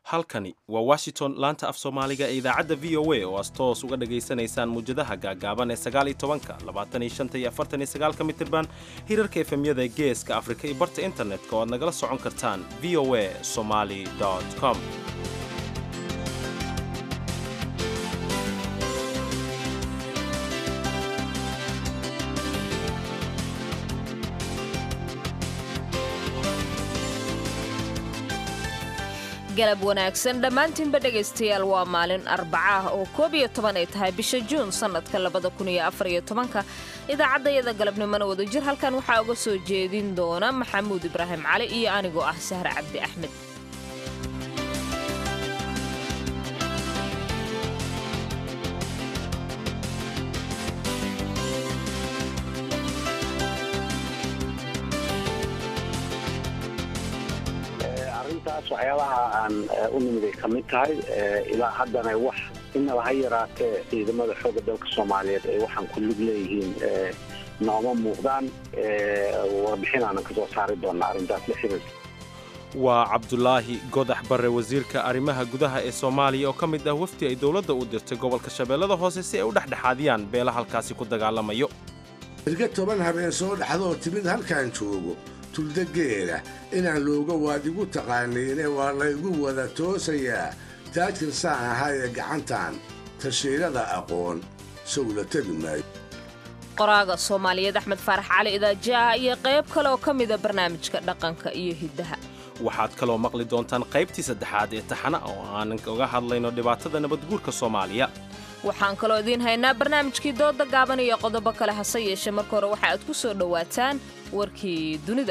halkani waa washington laanta af soomaaliga ee idaacadda v o a oo aad toos uga dhegaysanaysaan muwjadaha gaagaaban ee sagaal iyo tobanka labaatan iyo shanta iyo afartan iyo sagaalka mitirban hirarka efemyada ee geeska afrika iyo barta internetka oo aad nagala socon kartaan v o a somali com galab wanaagsan dhammaantiinba dhegaystayaal waa maalin arbaca ah oo koob iyo toban ay tahay bisha juun sannadka labada kun iyo afar iyo tobanka idaacaddayada galabnimona wadajir halkan waxaa uga soo jeedin doona maxamuud ibraahim cali iyo anigoo ah sahre cabdi axmed arrintaas waxyaabaha aan u nimiday ka mid tahay ilaa haddana wax inaba ha yaraatee ciidamada xoogga dalka soomaaliyeed ay waxaan ku lug leeyihiin nooma muuqdaan warbixin aanan ka soo saari doona arrintaas la xiriirta waa cabdulaahi godax barre wasiirka arrimaha gudaha ee soomaaliya oo ka mid ah wafdi ay dowladda u dirtay gobolka shabeellada hoose si ay u dhexdhexaadiyaan beela halkaasi ku dagaalamayo irga toban habeen soo dhaxdoo timid halkaan joogo tuldageeda inaan looga waadigu taqaaniine waa laygu wada toosayaa taajir saan ahaayee gacantan tashiirada aqoon sowla tegi maayo qoraaga soomaaliyeed axmed faarax cali idaajaah iyo qayb kale oo ka mida barnaamijka dhaqanka iyo hiddaha waxaad kaloo maqli doontaan qaybtii saddexaad ee taxana oo aanan uga hadlayno dhibaatada nabadguurka soomaaliya waxaan kaloo idiin haynaa barnaamijkii dooda gaaban iyo qodobo kale hase yeeshee marka hore waxa aad ku soo dhowaataan warkii dunida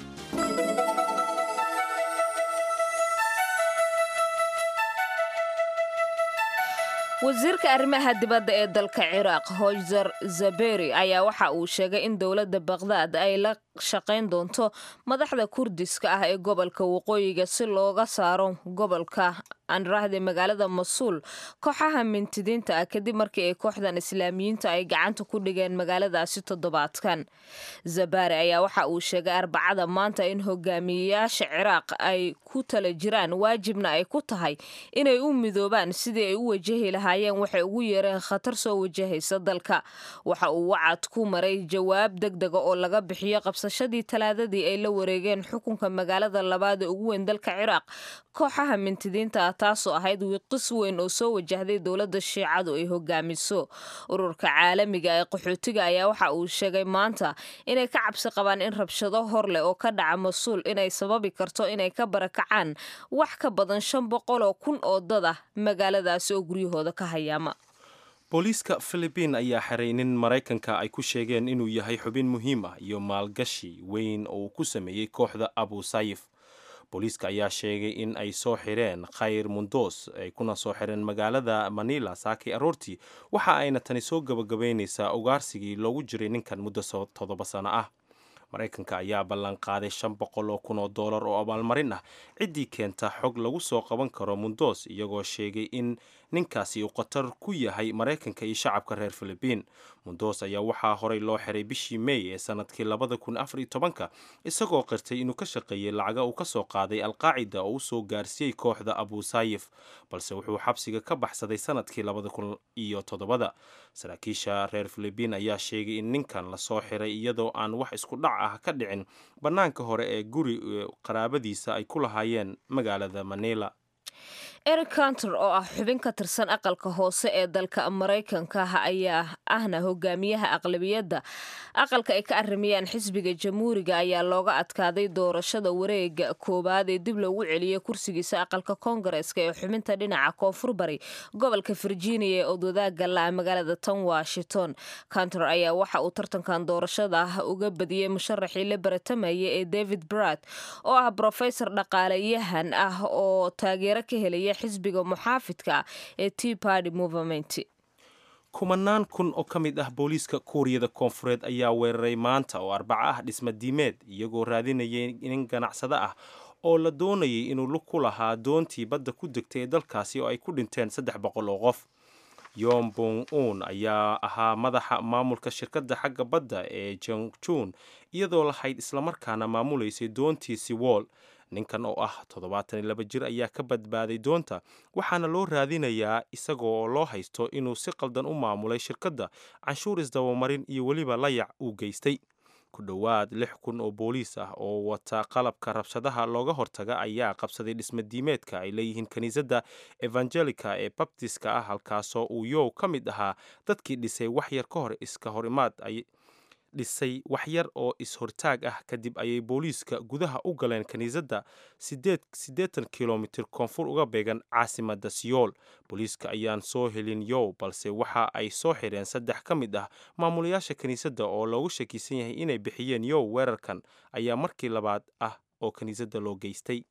wasiirka arrimaha dibadda ee dalka ciraaq hoyzer zaberi ayaa waxa uu sheegay in dowladda bakhdad ay la shaqayn doonto madaxda kurdiska ah ee gobolka waqooyiga si looga saaro gobolka aanrahde magaalada masuul kooxaha mintidiinta ah kadib markii ay kooxdan islaamiyiinta ay gacanta ku dhigeen magaaladaasi toddobaadkan zabari ayaa waxa uu sheegay arbacada maanta in hogaamiyeyaasha ciraaq ay ku tala jiraan waajibna ay ku tahay inay u midoobaan sidii ay u wajahi lahaayeen waxay ugu yeereen khatar soo wajahaysa dalka waxa uu wacad ku maray jawaab degdega oo laga bixiyo qabsashadii talaadadii ay la wareegeen xukunka magaalada labaad ee ugu weyn dalka ciraaq kooxaha mintidiinta ah taasoo ahayd wiiqis weyn oo soo wajahday dowladda shiicadu ay hogaamiso ururka caalamiga ee qaxootiga ayaa waxa uu sheegay maanta inay ka cabsi qabaan in rabshado hor leh oo ka dhaca mas-uul inay sababi karto inay ka barakacaan wax ka badan shan boqol oo kun oo dad ah magaaladaasi oo guryahooda ka hayaama booliiska filibiin ayaa xiray nin maraykanka ay ku sheegeen inuu yahay xubin muhiim ah iyo maalgashi weyn oo uu ku sameeyey kooxda abu sayif booliiska ayaa sheegay in ay soo xireen khayr mundos ay kuna soo xireen magaalada manila saakay aroortii waxa ayna tani soo gabagabaynaysaa ugaarsigii loogu jiray ninkan muddo toddoba sano ah maraykanka ayaa ballan qaaday shan boqol oo kun oo doolar oo abaalmarin ah ciddii keenta xog lagu soo qaban karo mundos iyagoo sheegay in ninkaasi uu khatar ku yahay maraykanka iyo shacabka reer filibiin mundos ayaa waxaa horey loo xiray bishii mey ee sanadkii labada kun afar iyo tobanka isagoo qirtay inuu ka shaqeeyey lacaga uu ka soo qaaday alqaacida oo u soo gaarsiiyey kooxda abu sayif balse wuxuu xabsiga ka baxsaday sanadkii labada kun iyo toddobada saraakiisha reer filibiin ayaa sheegay in ninkan lasoo xiray iyadoo aan wax isku dhac ah ka dhicin bannaanka hore ee guri qaraabadiisa ay ku lahaayeen magaalada manila eric counter oo ah xubin ka tirsan aqalka hoose ee dalka maraykanka ah ayaa ahna hogaamiyaha aqlabiyadda aqalka ay ka arimayaan xisbiga jamhuuriga ayaa looga adkaaday doorashada wareega koowaad ee dib loogu celiyey kursigiisa aqalka koongareeska ee xubinta dhinaca koonfur bari gobolka virginia ee odwadaaga la magaalada tan washington counter ayaa waxa uu tartankan doorashada ah uga badiyey musharaxii la baratamaya ee david brad oo ah brofesor dhaqaalayahan ah oo taageero ka helaya xisbiga muxaafidka ee tea party movement kumanaan kun oo ka mid ah booliiska kuuriyada koonfureed ayaa weeraray maanta oo arbaco ah dhisma diimeed iyagoo raadinayay nin ganacsado ah oo la doonayay inuu lug ku lahaa doontii badda ku degtay ee dalkaasi oo ay ku dhinteen saddex boqol oo qof yombong un ayaa ahaa madaxa maamulka shirkadda xagga badda ee jongjun iyadoo lahayd islamarkaana maamulaysay doontii siwool ninkan oo ah toddobaatan iyo laba jir ayaa ka badbaaday doonta waxaana loo raadinayaa isagoo loo haysto inuu si qaldan u maamulay shirkadda canshuur isdabamarin iyo weliba layac uu geystay ku dhowaad lix kun oo booliis ah oo wata qalabka rabshadaha looga hortaga ayaa qabsaday dhismadiimeedka ay leeyihiin kiniisadda evangelica ee babtiska ah halkaasoo uu yow ka mid ahaa dadkii dhisay wax yar ka hor iska hor imaad ay dhisay wax yar oo is-hortaag ah kadib ayay booliiska gudaha u galeen kiniisadda siddeetan kilomitir koonfur uga beegan caasimadda siyool booliiska ayaan soo helin yow balse waxa ay soo xireen saddex ka mid ah maamulayaasha kiniisadda oo loogu shakiisan yahay inay bixiyeen yow weerarkan ayaa markii labaad ah oo kiniisadda loo geystay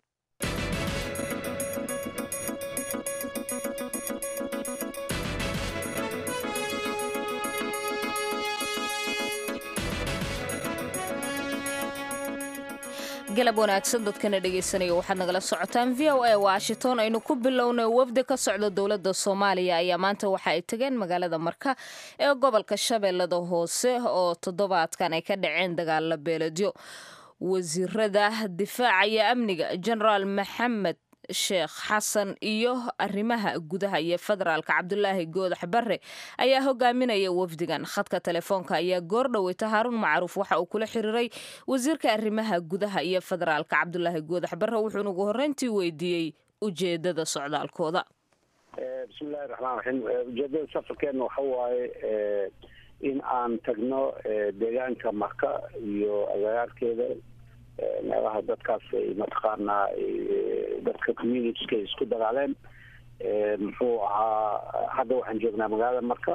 galab wanaagsan dadkana dhegaysanaya waxaad nagala socotaan v o a washington aynu ku bilownay wafdi ka socda dowladda soomaaliya ayaa maanta waxa ay tageen magaalada marka ee gobolka shabeellada hoose oo toddobaadkan ay ka dhaceen dagaalla beeladyo wasiirada difaaca iyo amniga genaraal maxamed sheekh xasan iyo arrimaha gudaha iyo federaalka cabdulaahi goodax barre ayaa hogaaminaya wafdigan khadka telefoonka ayaa goor dhoweyta haaruun macruuf waxa uu kula xiriiray wasiirka arrimaha gudaha iyo federaalka cabdulaahi goodax barre wuxuuna ugu horreyntii weydiiyey ujeedada socdaalkooda bismillahi raxmaan raxiim ujeedada safarkeena waxa waaye in aan tagno deegaanka marka iyo agagaarkeeda meelaha dadkaas ay mataqaanaa dadka communitieska ay isku dagaaleen muxuu ahaa hadda waxaan joognaa magaalada marka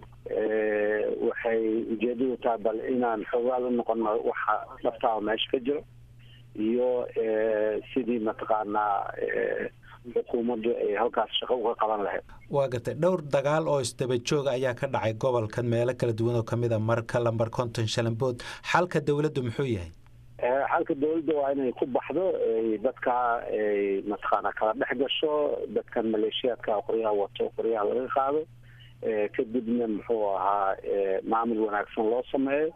waxay ujeedadu tahay bal inaan xoogaal u noqono waxa dhabtaaba meesha ka jiro iyo sidii mataqaanaa xukuumaddu ay halkaas shaqo uga qaban lahayd waa gartay dhowr dagaal oo isdaba jooga ayaa ka dhacay gobolkan meelo kala duwan oo kamid a marka lambar konton shalambood xalka dowladdu muxuu yahay xalka dawladda waa inay ku baxdo dadka ay mataqaana kala dhex gasho dadkan maleeshiyaadka qoryaha wato qoryaha laga qaado kadibna muxuu ahaa maamul wanaagsan loo sameeyo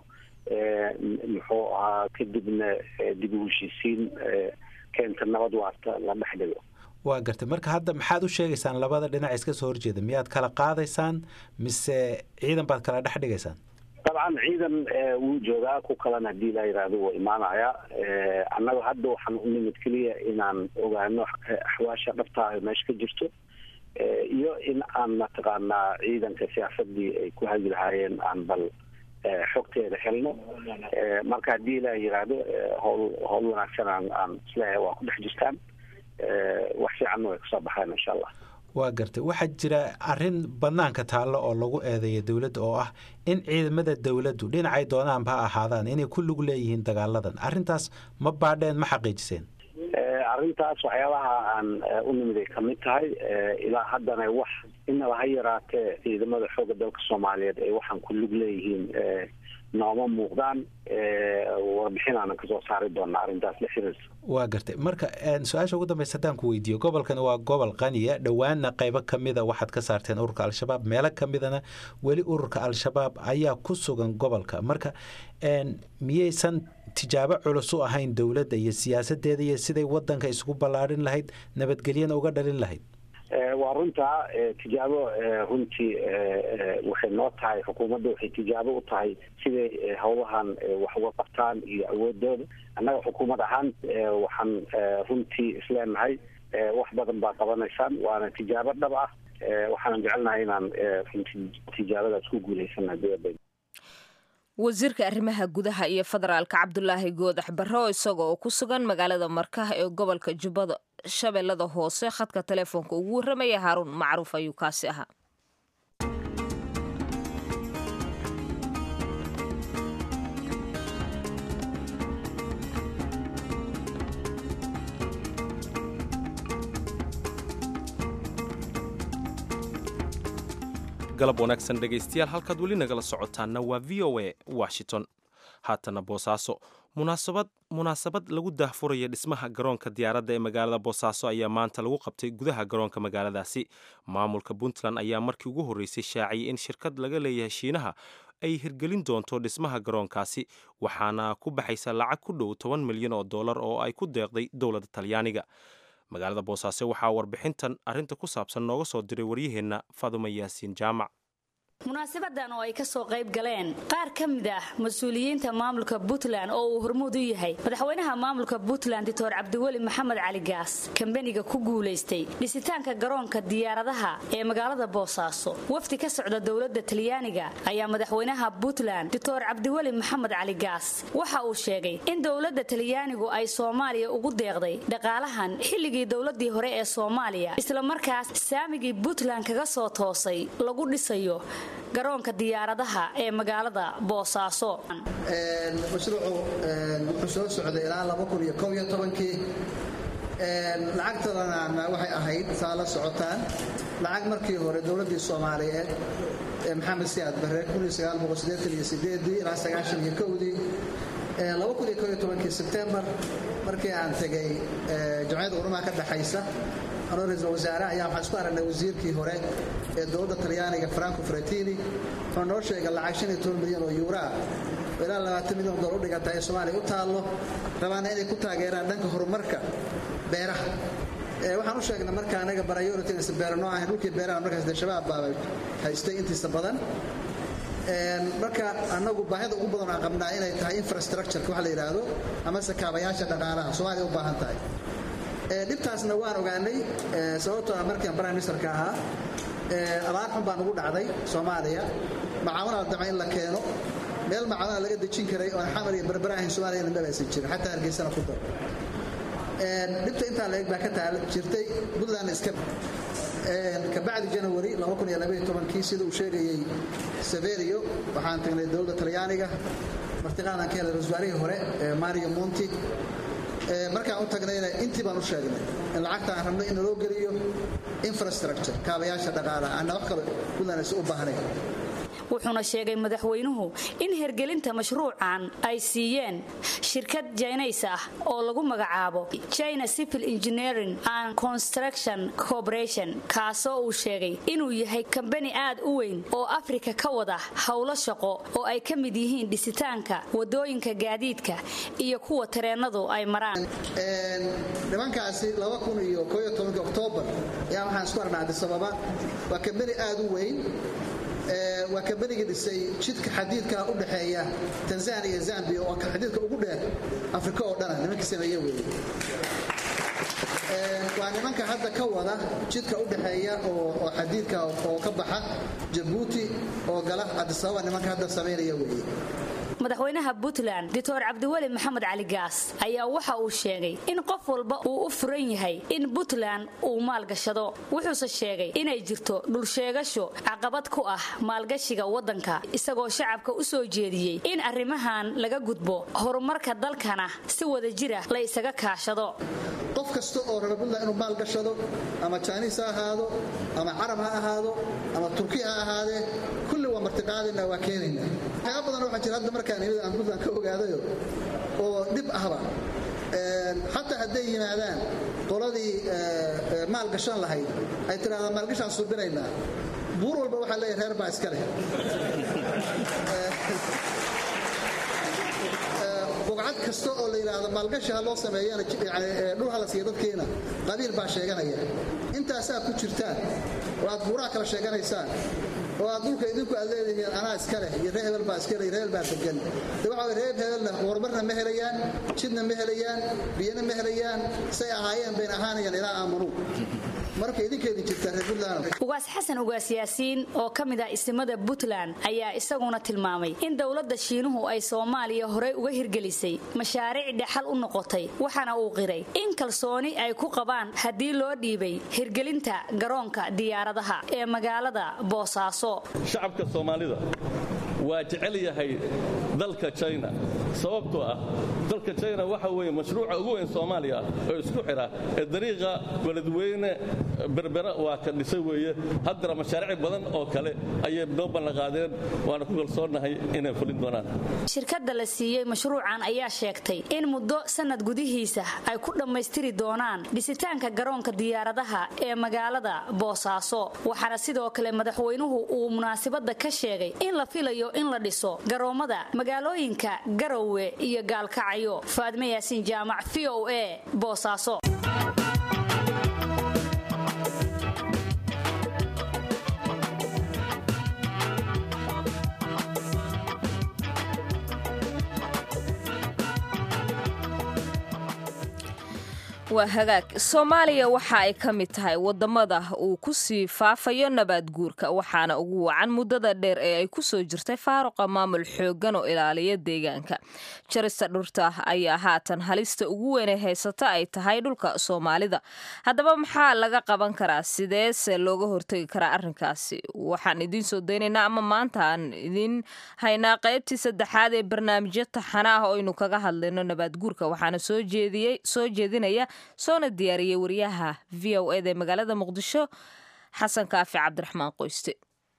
muxuu ahaa kadibna dib u heshiisiin keenta nabad waarta la dhex dhigo waa gartay marka hadda maxaad u sheegaysaan labada dhinac iska soo horjeeda miyaad kala qaadaysaan mise ciidan baad kala dhex dhigaysaan dabcan ciidan wuu joogaa ku kalena haddii la yidhaahdo wuu imaanaya annaga hadda waxaan u nimid keliya inaan ogaano axwaasha dhabtaa meesha ka jirto iyo in aan mataqaanaa ciidanka siyaasadii ay ku hagi lahaayeen aan bal xogteeda helno marka haddii la yidhaahdo howl howl wanaagsan aan aan isleeyahay waa ku dhex jirtaan wax fiicanna way kusoo baxeen insha allah waa gartay waxaa jira arrin banaanka taallo oo lagu eedeeya dowladda oo ah in ciidamada dowladdu dhinacay doonaanba ha ahaadaan inay ku lug leeyihiin dagaaladan arrintaas ma baadheen ma xaqiijiseen arrintaas waxyaabaha aan u nimiday kamid tahay ilaa haddana wax inaba ha yaraatee ciidamada xoogga dalka soomaaliyeed ay waxaan ku lug leeyihiin nooma muuqdaan warbixin aanan kasoo saari doona arrintaas la xiriirsa waa gartay marka su-aasha ugu dambeysa haddaan ku weydiiyo gobolkani waa gobol qaniya dhowaana qaybo kamida waxaad ka saarteen ururka al-shabaab meelo kamidana weli ururka al-shabaab ayaa ku sugan gobolka marka miyaysan tijaabo culus u ahayn dowladda iyo siyaasadeeda iyo siday wadanka isugu ballaadhin lahayd nabadgelyana uga dhalin lahayd waa runtaa tijaabo runtii waxay noo tahay xukuumadda waxay tijaabo u tahay siday howlahan wax uga qabtaan iyo awoodooda annaga xukuumad ahaan waxaan runtii isleenahay wax badan baa qabanaysaan waana tijaabo dhab ah waxaanan jecelnahay inaan runtii tijaabadaas ku guulaysana dowladda wasiirka arrimaha gudaha iyo federaalka cabdulaahi goodax barre oo isaga oo ku sugan magaalada markaha ee gobolka jubbada shabeellada hoose khadka telefoonka ugu warramaya haaruun macruuf ayuu kaasi ahaa galab wanaagsan dhegaystayaal halkaad weli nagala socotaanna waa v o a washington haatana boosaaso munaasabad munaasabad lagu daahfuraya dhismaha garoonka diyaaradda ee magaalada boosaaso ayaa maanta lagu qabtay gudaha garoonka magaaladaasi maamulka puntland ayaa markii ugu horreysay shaaciyay in shirkad laga leeyahay shiinaha ay hirgelin doonto dhismaha garoonkaasi waxaana ku baxaysa lacag ku dhow toban milyan oo dollar oo ay ku deeqday dowladda talyaaniga magaalada boosaaso waxaa warbixintan arrinta ku saabsan nooga soo diray waryaheenna faadumo yaasiin jaamac munaasabadan oo ay ka soo qayb galeen qaar ka mid ah mas-uuliyiinta maamulka puntland oo uu hormuud u yahay madaxweynaha maamulka puntland doctor cabdiweli maxamed cali gaas kambeniga ku guulaystay dhisitaanka garoonka diyaaradaha ee magaalada boosaaso wafdi ka socda dowladda talyaaniga ayaa madaxweynaha puntland doctor cabdiweli maxamed cali gaas waxa uu sheegay in dowladda talyaanigu ay soomaaliya ugu deeqday dhaqaalahan xilligii dowladii hore ee soomaaliya islamarkaas saamigii puntland kaga soo toosay lagu dhisayo garoonka diyaaradaha ee magaalada boosaaso mashruucu wuxuu soo socday ilaa kii lacagtadana waxay ahayd saa la socotaan lacag markii hore dowladdii soomaaliyeed ee maxamed siyaad barre ilaa dii sebtembar markii aan tegay jamciyadda qurumaha ka dhexaysa anoo ra-iisul wasaare ayaa waxaan isku aragnay wasiirkii hore ee dowladda talyaaniga franco fratini wuxuu noo sheegay lacag milyan oo yuuraa oo ilaa milyan oo dolar u dhiganta ee soomaaliya u taallo rabaana inay ku taageeraan dhanka horumarka beeraha waxaan u sheegnay marka anaga barayoritinas beerano ahayn dhulkii beeraha markaas dee shabaab baabay haystay intiisa badan marka annagu baahida ugu badan aan qabnaa inay tahay infrastructureka wax la yidhaahdo amase kaabayaasha dhaqaalaha soomaaliya u baahan tahay dhibtaasna waan ogaanay sababtoo ah markiian prime ministerka ahaa abaar xun baa nugu dhacday soomaaliya macaawinaa dama in la keeno meel macaawina laga dejin karay oon xamar iyo berbera ahayn soomaliya mabaysan jirin xataa hargeysana ku dar dhibta intaa la eg baa ka taal jirtay puntland iska kabacdi janawari kii sida uu sheegayey severio waxaan tagnay dowladda talyaaniga martiqaadan ka helay rasuwaarihii hore mario monti markaan u tagnayna intii baan u sheegnay in lacagta aan rabno in naloo geliyo infrastructure kaabayaasha dhaqaalaha aanna wax kale puntland is u baahnayn wuxuuna sheegay madaxweynuhu in hergelinta mashruucan ay siiyeen shirkad jaynays ah oo lagu magacaabo china civil engineering and construction corporation kaasoo uu sheegay inuu yahay kambani aad u weyn oo afrika ka wada howlo shaqo oo ay ka mid yihiin dhisitaanka wadooyinka gaadiidka iyo kuwa tareennadu ay maraan nimankaasi oktoobar ayaa waxaan isku arnaa adisababa waa kambani aad u weyn waa kambanigii dhisay jidka xadiidka u dhaxeeya tanzania iyo zambia oo xadiidka ugu dheer afrika oo dhana nimankii sameeye weye waa nimanka hadda ka wada jidka u dhaxeeya oo xadiidka oo ka baxa jabuuti oo gala adisababa nimanka hadda samaynaya weye madaxweynaha puntland doctor cabdiweli maxamed cali gaas ayaa waxa uu sheegay in qof walba uu u furan yahay in puntland uu maalgashado wuxuuse sheegay inay jirto dhulsheegasho caqabad ku ah maalgashiga waddanka isagoo shacabka u soo jeediyey in arrimahan laga gudbo horumarka dalkana si wada jira la isaga kaashado qof kasta oo raba puntland inuu maalgashado ama jainis ha ahaado ama carab ha ahaado ama turki ha ahaadee kulli waa martiqaadayna waa keenayna waxyaaba badan waxaa jira hadda markaan imid aan puntland ka ogaadayo oo dhib ahba xataa hadday yimaadaan qoladii maalgashan lahayd ay tidhahdaan maalgashaan suubinaynaa buur walba waxaa leeyahay reer baa iska leh bugcad kasta oo la yidhaahdo maalgashi ha loo sameeyana dhul hala siiya dadkeena qabiil baa sheeganaya intaasaa ku jirtaan oo aad buuraha kala sheeganaysaan oo aad dhulka idinku aad leedihiin anaa iska leh iyo ree hebel baa iska leh ree hebel baa degan de waxa way reeb hebelna horumarna ma helayaan jidna ma helayaan biyana ma helayaan say ahaayeen bayn ahaanayaan ilaa aamanuu marka idinkeedin jirtaa reer puntland ugaas xasan ugaas yaasiin oo ka mid ah isimada puntland ayaa isaguna tilmaamay in dowladda shiinuhu ay soomaaliya horey uga hirgelisay mashaariic dhexal u noqotay waxaana uu qiray in kalsooni ay ku qabaan haddii loo dhiibay hirgelinta garoonka diyaaradaha ee magaalada boosaaso shacabka soomaalida waa jecel yahay dalka jina sababtoo ah dalka jina waxa weye mashruuca ugu weyn soomaaliya oo isku xidha ee dariiqa beledweyne berbera waa ka dhisay weeye haddana mashaariic badan oo kale ayay noo ballanqaadeen waana ku kalsoonnahay inay fulin doonaan shirkadda la siiyey mashruucan ayaa sheegtay in muddo sannad gudihiisa ay ku dhammaystiri doonaan dhisitaanka garoonka diyaaradaha ee magaalada boosaaso waxaana sidoo kale madaxweynuhu uu munaasabadda ka sheegay in la filayo iyo in la dhiso garoomada magaalooyinka garowe iyo gaalkacyo faadme yaasiin jaamac v o a boosaaso waa hagaag soomaaliya waxa ay ka mid tahay wadamada uu ku sii faafayo nabaad guurka waxaana ugu wacan muddada dheer ee ay ku soo jirtay faaruqa maamul xooggan oo ilaaliya deegaanka jarista dhurta ayaa haatan halista ugu weynee haysata ay tahay dhulka soomaalida haddaba maxaa laga qaban karaa sideese looga hortegi karaa arrinkaasi waxaan idiin soo daynaynaa ama maanta aan idiin haynaa qaybtii saddexaad ee barnaamijyo taxana ah oo aynu kaga hadlayno nabaad guurka waxaana soo jeedinaya soona diyaariyey wariyaha v o eda ee magaalada muqdisho xasan kaafi cabdiraxmaan qoyste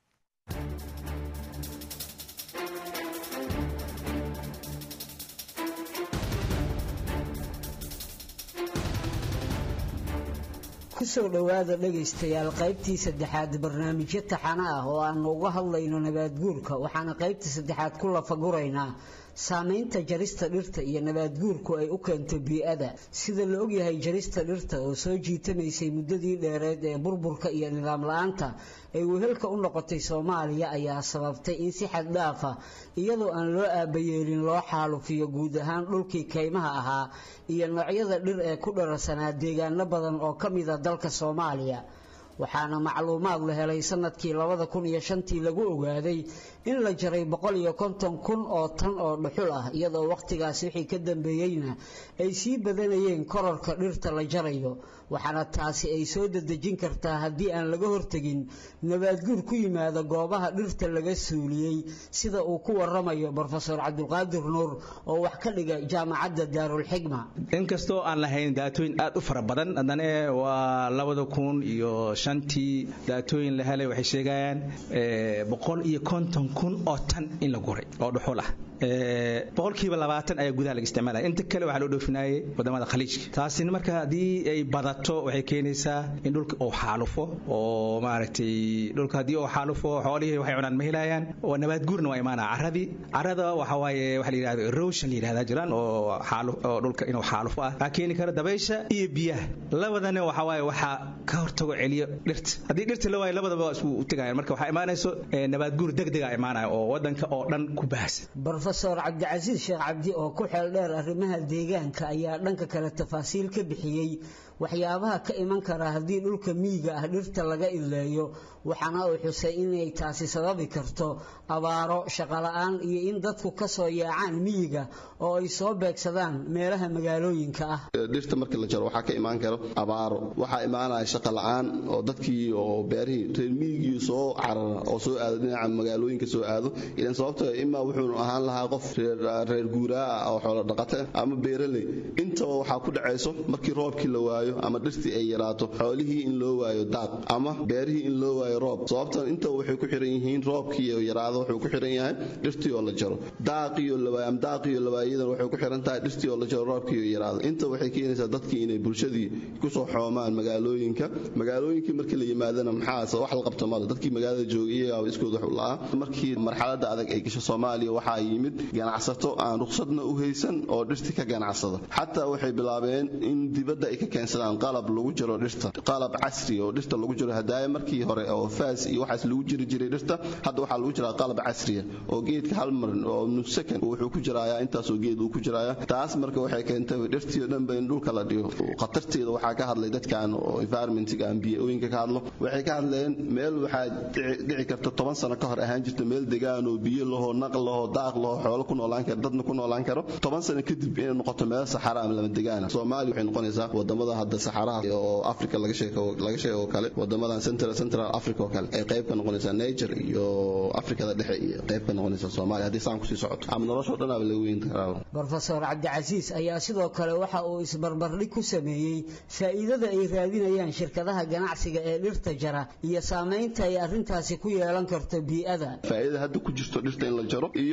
kusoo dhowaada dhegaystayaal qaybtii saddexaad barnaamijyo taxana ah oo aanu uga hadlayno nabaadguurka waxaana qaybta saddexaad ku lafaguraynaa saamaynta jarista dhirta iyo nabaadguurku ay u keento bii-ada sida la ogyahay jarista dhirta oo soo jiitamaysay muddadii dheereed ee burburka iyo nidaam la-aanta ay wehelka u noqotay soomaaliya ayaa sababtay in si xad dhaafa iyadoo aan loo aabayeelin loo xaalufiyo guud ahaan dhulkii kaymaha ahaa iyo noocyada dhir ee ku dhararsanaa deegaano badan oo ka mida dalka soomaaliya waxaana macluumaad la helay sanadkii labada kun iyo shantii lagu ogaaday in la jaray boqol iyo konton kun oo tan oo dhuxul ah iyadoo wakhtigaas wixii ka dambeeyeyna ay sii badanayeen korarka dhirta la jarayo waxaana taasi ay soo dadejin kartaa haddii aan laga hortegin nabaadguur ku yimaada goobaha dhirta laga suuliyey sida uu ku waramayo brofesor cabdulqaadir nuur oo wax ka dhiga jaamacadda daarulxigma inkastoo aan lahayn daatooyin aad u fara badan haddana waa labada kun iyo shantii daatooyin la helay waxay sheegayaan boqol iyo konton kun oo tan in la guray oo dhuxul ah boqolkiiba labaatan ayaa gudaha laga isticmaalaya inta kale waxaa loo dhoofinayay wadamada khaliijka taasina marka haddii ay badato waxay keenaysaa in dhulka uu xaalufo oo maaragtay dhulka haddii uu xaalufo xoolihii waxay cunaan ma helayaan oo nabaad guurna waa imaanaa caradii carada waxa waaye waxa la yidhahdo erosion la yidhahdaa jiraan oo xaaluf oo dhulka inuu xaalufo ah waxaa keeni kara dabaysha iyo biyaha labadana waxa waaye waxaa ka hortago celiyo dhirta haddii dhirta la waayo labadaba waa isku tegayaan marka waxaa imaanayso nabaad guur degdega imaanaya oo wadanka oo dhan ku baahsan brofesor cabdicasiis sheekh cabdi oo ku xeel dheer arrimaha deegaanka ayaa dhanka kale tafaasiil ka bixiyey waxyaabaha ka iman kara haddii dhulka miyiga ah dhirta laga ileeyo waxaana uu xusay inay taasi sababi karto abaaro shaqola'aan iyo in dadku ka soo yaacaan miyiga oo ay soo beegsadaan meelaha magaalooyinka ah dhirta markii la jaro waxaa ka imaan karo abaaro waxaa imaanaya shaqola'aan oo dadkii oo beerihii reer miyigii soo carara oo soo aado dhinaca magaalooyinka soo aado ilan sababto imaa wuxuu ahaan lahaa qof reer guuraa ah oo xoolo dhaqata ama beeraley intaba waxaa ku dhacayso markii roobkii la waayo ama dhirtii ay yaraato xoolihii in loo waayo daaq ama beerihii in loo waayo roob sababtan intaba waxay ku xiran yihiin roobkii yaraado wuxuu ku xiran yahay dhirtii oo la jaro daaqiyo lawaayo ama daaqiyo lawaayadan waxay ku xiran tahay dhirtii oo la jaro roobkii oo yaraado inta waxay keenaysaa dadkii inay bulshadii kusoo xoomaan magaalooyinka magaalooyinkii markii la yimaadana maxaase wax la qabta male dadkii magaalada joogay iyagaa iskood wax u la'aa markii marxaladda adag ay gasho soomaaliya waxaa yimid ganacsato aan ruqsadna u haysan oo dhirtii ka ganacsada xataa waxay bilaabeen in dibadda ay ka keensadaan qalab lagu jaro dhirta qalab casri oo dhirta lagu jaro hadaaya markii hore oo faas iyo waxaas lagu jiri jiray dhirta hadda waxaa lagu jiraa qalab casriya oo geedka hal mar oo nussakan wuxuu ku jirayaa intaasoo geed uu ku jirayaa taas marka waxay keentay dhirtii oo dhanba in dhulka la dhigo khatarteeda waxaa ka hadlay dadkan oo environmentiga aan biyo-ooyinka ka hadlo waxay ka hadleen meel waxaa dhici karta toban sano ka hor ahaan jirta meel degaan oo biyo lahoo naq lahoo daaq lahoo xoolo ku noolaan karo dadna ku noolaan karo toban sano kadib inay noqoto meel saxara ama lama degaana soomaaliya waxay noqonaysaa wadamada hadda saxaraha oo africa laga sheego laga sheego oo kale wadamadan central central africa oo kale ay qayb ka noqonaysaa niger iyo afrikada dhexe iyo qayb ka noqonaysaa soomaaliya haddii saan kusii socoto ama noloshoo dhan aba laga weyn karaa brofesor cabdicasiis ayaa sidoo kale waxa uu isbarbardhig ku sameeyey faa'iidada ay raadinayaan shirkadaha ganacsiga ee dhirta jara iyo saamaynta ay arrintaasi ku yeelan karto bii'ada faa'iidada hadda ku jirto dhirta in la jaro iyo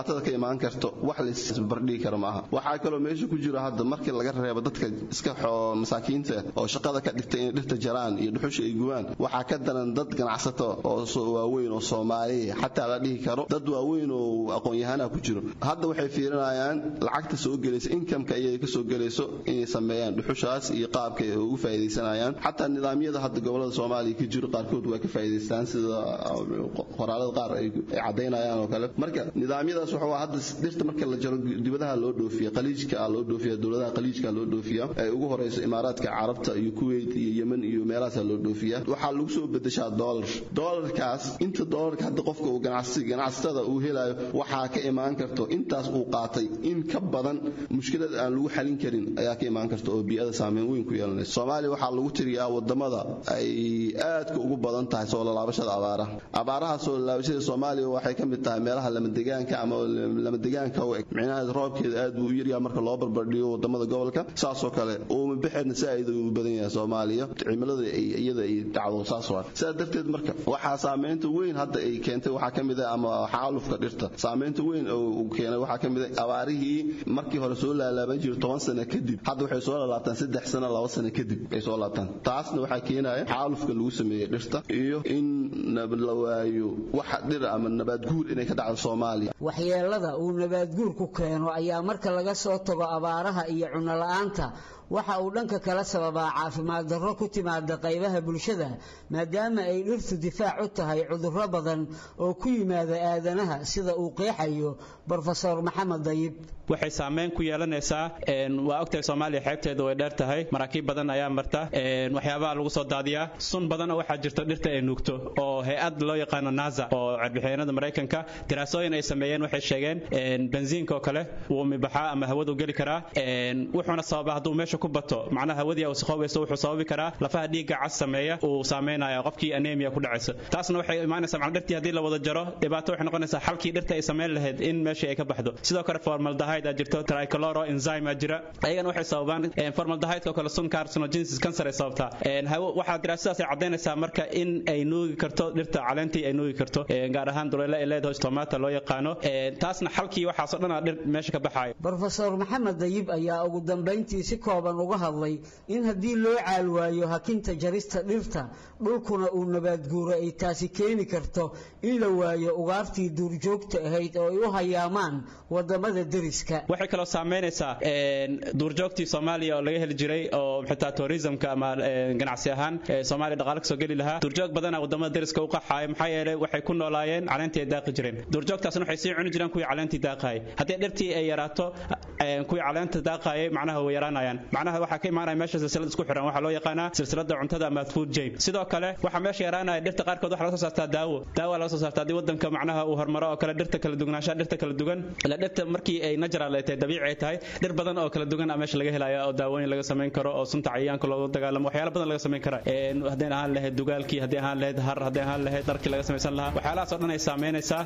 dhibaatada ka imaan karto wax laisbarbardhigi karo maaha waxaa kaloo meesha ku jiro hadda markii laga reebo dadka iska masaakiinta oo shaqada ka dhigtay inay dhirta jaraan iyo dhuxusha ay gubaan waxaa ka daran dad ganacsato oo waaweyn oo soomaaliya xataa la dhihi karo dad waaweyn oo aqoon-yahanaha ku jiro hadda waxay fiirinayaan lacagta soo gelaysa inkamka iyay kasoo gelayso inay sameeyaan dhuxushaas iyo qaabka ay ugu faa'iidaysanayaan xataa nidaamyada hadda gobolada soomaaliya ka jiro qaarkood waa ka faa'iidaystaan sida qoraalada qaar ay cadaynayaan oo kale marka nidaamyadaas waxa hadda dhirta marka la jaro dibadaha loo dhoofiya qaliijka loo dhoofiya dowladaha qaliijka loo dhoofiya ay ugu horeyso imaaraadka carabta iyo kuwait iyo yemen iyo meelahaas loo dhoofiya waxaa lagu soo bedeshaa dollar dollarkaas inta dollarka hadda qofka uu ganacsi ganacsatada uu helayo waxaa ka imaan karto intaas uu qaatay in ka badan mushkilad aan lagu xalin karin ayaa ka imaan karta oo bii'ada saameyn weyn ku yeelanaysa soomaaliya waxaa lagu tiriyaa wadamada ay aadka ugu badan tahay soo lalaabashada abaaraha abaaraha soo lalaabashada soomaaliya waxay ka mid tahay meelaha lamadegaanka ama lamadegaanka u eg micnaha roobkeeda aad buu u yaryaha marka loo barbardhigo wadamada gobolka saasoo kale uuma bixeedna saaid u badan yahay soomaaliya cimilada iyada ay dhacdo saas waa sidaa darteed marka waxaa saameynta weyn hadda ay keentay waxaa ka mid ah ama xaalufka dhirta saameynta weyn uu keenay waxaa ka mid ah abaarihii markii hore soo laalaaban jiray toban sano kadib hadda waxay soo laalaabtaan saddex sano laba sano kadib ay soo laabtaan taasna waxaa keenaya xaalufka lagu sameeyey dhirta iyo in la waayo waxa dhir ama nabaadguur inay ka dhacdo soomaaliya waxyeelada uu nabaadguurku keeno ayaa marka laga soo tago abaaraha iyo cunno la-aanta waxa uu dhanka kala sababaa caafimaad darro ku timaada qaybaha bulshada maadaama ay dhirtu difaac u tahay cudurro badan oo ku yimaada aadanaha sida uu qeexayo brofesor maxamed dayib waxay saameyn ku yeelanaysaa waa ogtahay soomaaliya xeebteeda way dheer tahay maraakiib badan ayaa marta waxyaabaha lagu soo daadiyaa sun badan oo waxaa jirto dhirta ay nuugto oo hay-ad loo yaqaano nasa oo carbixinada maraykanka daraasooyin ay sameeyeen waxay sheegeen bensiinka oo kale wuu mibaxaa ama hawadu geli karaa wuxuuna sababa hadduu meesha ku bato macnaha hawadii wasaqoobayso wuxuu sababi karaa lafaha dhiigga cas sameeya uu saameynaya qofkii anemia ku dhacayso taasna waxay imaanaysaa macna dhirtii haddii la wada jaro dhibaato waxay noqonaysaa xalkii dhirta ay sameyn lahayd in meeshii ay ka baxdo sidoo kale formaldehyde aa jirto trichloro enzyme aa jira ayagana waxay sababaan formaldehyde oo kale sun carcinogenesis cancer ay sababtaa waxaa daraasadaas ay cadaynaysaa marka in ay nuugi karto dhirta caleentii ay nuugi karto gaar ahaan duleele ay leedahay tomata loo yaqaano taasna xalkii waxaasoo dhan aa dhir meesha ka baxayo brofesor maxamed dayib ayaa ugu dambayntii si kooban uga hadlay in haddii loo caalwaayo hakinta jarista dhirta dhulkuna uu nabaadguuro ay taasi keeni karto in la waayo ugaartii duurjoogta ahayd oo ay u hayaamaan wadamada deriska waxay kaloo saameynaysaa duurjoogtii soomaaliya oo laga heli jiray oo xitaa tourismka ama ganacsi ahaan soomaaliya dhaqaale kasoo geli lahaa duurjoog badana wadamada deriska u qaxaaya maxaa yeelay waxay ku noolaayeen caleentii ay daaqi jireen duurjoogtaasna waxay sii cuni jireen kuwii caleentii daaqaayay haddii dhirtii ay yaraato kuwii caleenta daaqaayay macnaha way yaraanayaan macnaha waxaa ka imaanaya meesha silsilad isku xiran waxaa loo yaqaanaa silsilada cuntada ama food chain sidoo kale waxaa meesha yaraanaya dhirta qaarkood waxaa laga soo saartaa daawo daawo laga soo saartaa haddii wadanka macnaha uu horumaro oo kale dhirta kala dugnaanshaha dhirta kala dugan ila dhirta markii ay natural ay tahay dabiici ay tahay dhir badan oo kala dugan a meesha laga helaya oo daawooyin laga samayn karo oo sunta cayayaanka loogu dagaalamo waxyaala badan laga samayn kara haddii ahaan lahayd dugaalkii haddii ahaan lahayd har haddii ahaan lahayd dharkii laga samaysan lahaa waxyaalahaas oo dhan ay saameynaysaa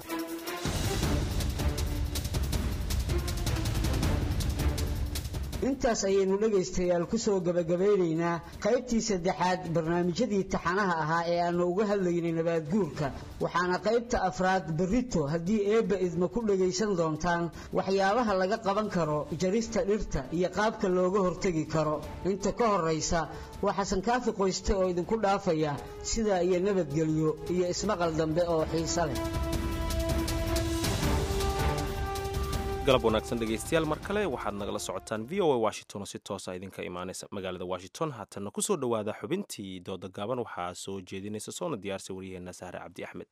intaas ayaynu dhegaystayaal ku soo gebagabeynaynaa qaybtii saddexaad barnaamijyadii taxanaha ahaa ee aanu uga hadlaynay nabaadguurka waxaana qaybta afraad berrito haddii eebba idma ku dhagaysan doontaan waxyaabaha laga qaban karo jarista dhirta iyo qaabka looga hortegi karo inta ka horraysa waa xasan kaafi qoyste oo idinku dhaafaya sidaa iyo nabadgelyo iyo ismaqal dambe oo xiise leh galab wanaagsan dhegaystayaal mar kale waxaad nagala socotaan v o a washington oo si toosa idinka imaanaysa magaalada washington haatanna ku soo dhowaada xubintii dooda gaaban waxaa soo jeedinaysa soona diyaarsa waryaheena sahre cabdi axmed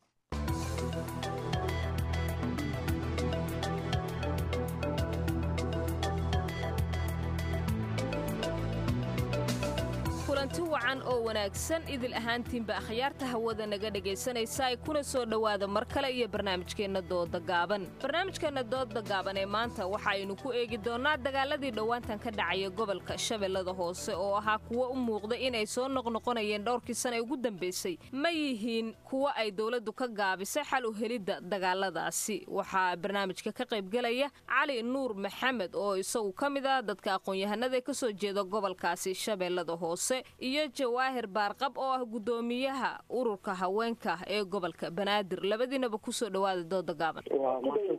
kulanti wacan oo wanaagsan idil ahaantiinba akhyaarta hawada naga dhegaysanaysa ay kuna soo dhowaada mar kale iyo barnaamijkeenna dooda gaaban barnaamijkeenna dooda gaaban ee maanta waxaaynu ku eegi doonnaa dagaaladii dhowaantan ka dhacaya gobolka shabeellada hoose oo ahaa kuwo u muuqda inay soo noqnoqonayeen dhowrkii sana ee ugu dambaysay ma yihiin kuwo ay dowladdu ka gaabisay xal u helidda dagaaladaasi waxaa barnaamijka ka qaybgelaya cali nuur maxamed oo isagu ka mid ah dadka aqoon-yahanada ee ka soo jeeda gobolkaasi shabeellada hoose iyo jawaahir baarqab oo ah guddoomiyaha ururka haweenka ee gobolka banaadir labadiinaba kusoo dhowaada dooda gaaban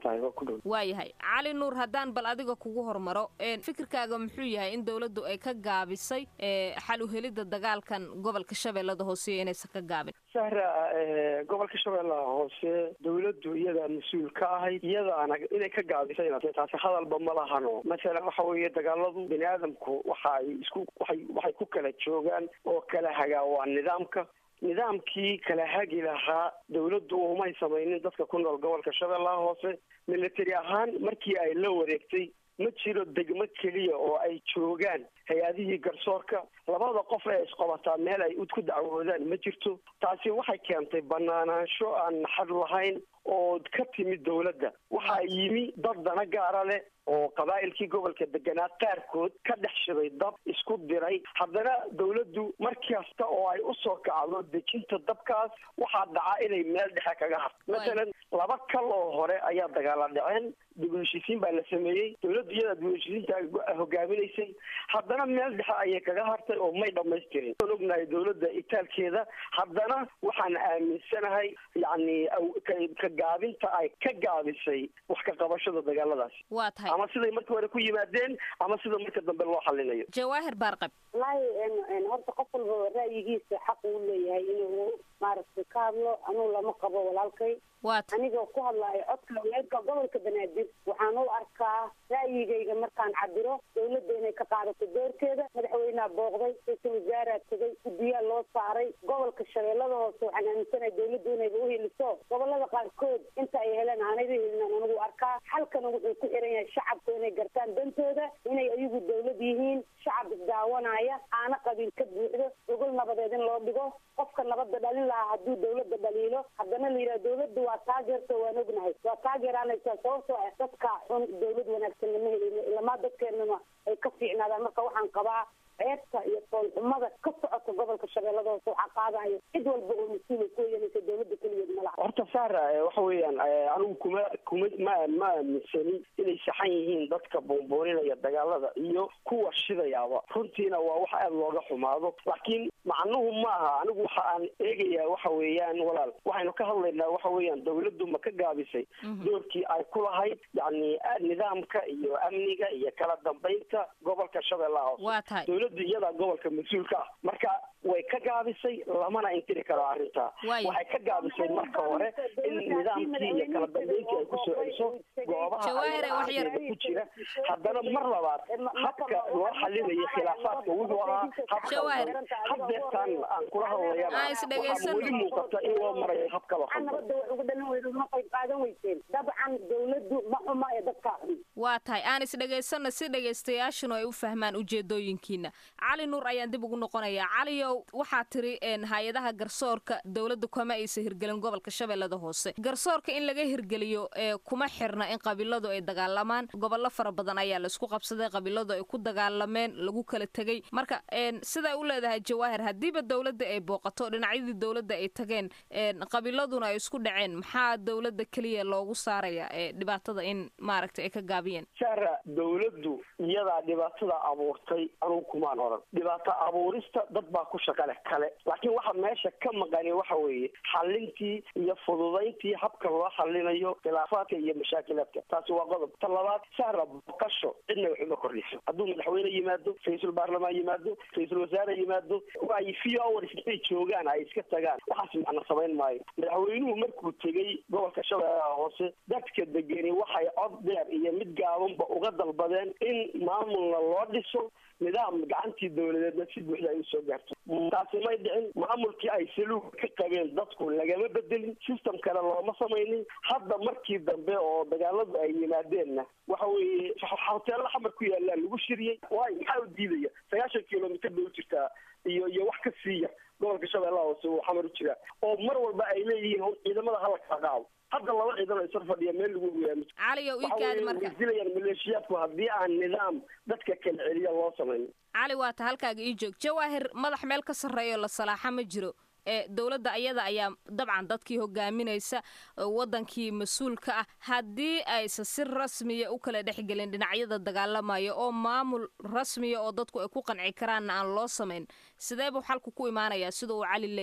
tahay waa ku dhow waayahay cali nuur haddaan bal adiga kugu hormaro fikirkaaga muxuu yahay in dowladdu ay ka gaabisay xal u helidda dagaalkan gobolka shabeellada hoose iyo inaysan ka gaabin sahra gobolka shabeellaha hoose dowladdu iyadaa mas-uul ka ahayd iyadaana inay ka gaabisayna taasi hadalba ma lahano masalan waxa weeye dagaaladu bini aadamku waxa ay isku waay waxay ku kala joogaan oo kala hagaa waa nidaamka nidaamkii kala hagi lahaa dowladdu umay samaynin dadka ku nool gobolka shabeellaha hoose military ahaan markii ay la wareegtay ma jiro degmo keliya oo ay joogaan hay-adihii garsoorka labada qof ee isqabataa meel ay ku dacwoodaan ma jirto taasi waxay keentay banaanaansho aan naxad lahayn oo ka timid dowladda waxaa yimi dad dana gaara leh oo qabaa'ilkii gobolka deganaa qaarkood ka dhex shiday dab isku diray haddana dowladdu mar kasta oo ay usoo kacdo dejinta dabkaas waxaa dhaca inay meel dhexe kaga harto masalan laba kal oo hore ayaa dagaala dhaceen dib u heshiisiin baa la sameeyey dowladdu iyadaa dib u heshiisiinta hogaaminaysay haddana meel dhexe ayay kaga hartay oo may dhamaystirin waan ognahay dowladda itaalkeeda haddana waxaan aaminsanahay yacni ka gaabinta ay ka gaabisay wax ka qabashada dagaaladaasi waa tahay ama siday markii hore ku yimaadeen ama sida marka dambe loo xalinayo jawaahir baarqab wallaahi horta qof walba ra'yigiisa xaq uu leeyahay inuu maaragtay ka hadlo anuu lama qabo walaalkay anigoo ku hadlaayo codka weelka gobolka banaadir waxaan u arkaa ra'yigayga markaan cabiro dowladda inay ka qaadato doorkeeda madaxweyneha booqday ra-iisul wasaaraa tegay guddiyaa loo saaray gobolka shabeellada hoose waxaan aaminsanahay dowladdu inayba uheliso gobolada qaarkood inta ay heleen aanayba helin anigu arkaa xalkana wuxuu ku xiran yahay shacabku inay gartaan dantooda inay ayagu dowlad yihiin shacab isdaawanaya aana qabiil ka buuxdo gogol nabadeed in loo dhigo qofka nabadda dhalin lahaa hadduu dowladda dhaliilo haddana la yidhaha dowladda waa taageerto waan ognahay waa taageeraanaysaa sababtoo ah dadka xun dowlad wanaagsan lama helin ilamaa dadkeenama ay ka fiicnaadaan marka waxaan qabaa ceebta iyo foolxumada ka socota gobolka shabeellada hoose waxaa qaadayo cid walba oo mas-uula ku yeelaysa dowladda keligeed ma laha horta saara waxa weeyaan anigu kuma kuma ma ma aaminsanin inay saxan yihiin dadka boonbooninaya dagaalada iyo kuwa shidayaaba runtiina waa wax aada looga xumaado laakiin macnuhu ma aha anigu waxa aan eegayaa waxa weeyaan walaal waxaynu ka hadlaynaa waxa weeyaan dowladdu ma ka gaabisay doorkii ay ku lahayd yacni nidaamka iyo amniga iyo kala dambaynta gobolka shabeellaha hoose dowladdu iyadaa gobolka mas-uulka ah marka way ka gaabisay lamana intiri karo arrintaa waxay ka gaabisay marka hore in nidaamkii iyo kala dambeyntii ay kusoo celiso goobaha ay ku jira haddana mar labaad habka loo xalinayo khilaafaadka wuxuu ahaa habka haddeertaan aan kula hadlayana waxaa weli muuqata in loo marayo hab kala nabadda wax uga dhalan weydo ma qayb qaadan weyseen dabcan dowladdu ma xuma ee dadkaa waa tahay aan isdhegaysano si dhegaystayaashanu ay u fahmaan ujeedooyinkiina cali nuur ayaan dib ugu noqonayaa caliyow waxaa tiri hay-adaha garsoorka dowladda kuma aysa hirgelin gobolka shabeellada hoose garsoorka in laga hirgeliyo kuma xirna in qabiiladu ay dagaalamaan gobollo fara badan ayaa laisku qabsaday qabiiladu ay ku dagaalameen lagu kala tegey marka siday u leedahay jawaahir haddiiba dowladda ay booqato dhinacyadii dowladda ay tageen qabiiladuna ay isku dhaceen maxaa dowladda keliya loogu saaraya dhibaatada in maaragtay ay ka gaabiyeen saara dowladdu iyadaa dhibaatada abuurtay anugu kumaan odhan dhibaato abuurista dad baa ku shaqa leh kale laakiin waxa meesha ka maqani waxa weeye xalintii iyo fududayntii habka loo xalinayo khilaafaadka iyo mashaakilaadka taasi waa qodob ta labaad saara boqasho cidna wax uma kordhiso hadduu madaxweyne yimaado ra-iisul baarlamaan yimaado ra-iisul wasaare yimaado ay few hours intay joogaan ay iska tagaan waxaas macna samayn maayo madaxweynuhu markuu tegey gobolka shabeellaha hoose dadka degeni waxay cod dheer iyo mid gaabanba uga dalbadeen in maamulna loo dhiso nidaam gacantii dowladeedna si buuxda ay usoo gaarto taasi may dhicin maamulkii ay saluug ka qabeen dadku lagama bedelin system kale looma samaynin hadda markii dambe oo dagaaladu ay yimaadeenna waxa weeye hoteello xamar ku yaallaan lagu shiriyey waayo maxaa u diidaya sagaashan kilomitr bay u jirtaa iyo iyo wax ka siiya gobolka shabeellaha hoose uu xamar u jiraa oo mar walba ay leeyihiin ciidamada hala kala qaado hadda laba ciidan oo isar fadhiya meel lagu ogaami caliyow ikaadi marka dilayaan maleeshiyaadku haddii aan nidaam dadka kala celiya loo samayn cali waata halkaaga ii joog jawaahir madax meel ka sarreeyo la salaaxa ma jiro ee dowladda ayada ayaa dabcan dadkii hogaaminaysa wadankii mas-uulka ah haddii aysa si rasmiya u kala dhexgelin dhinacyada dagaalamaya oo maamul rasmiya oo dadku ay ku qanci karaanna aan loo samayn sidee buu xalku ku imaanayaa sida uu cali leeyahay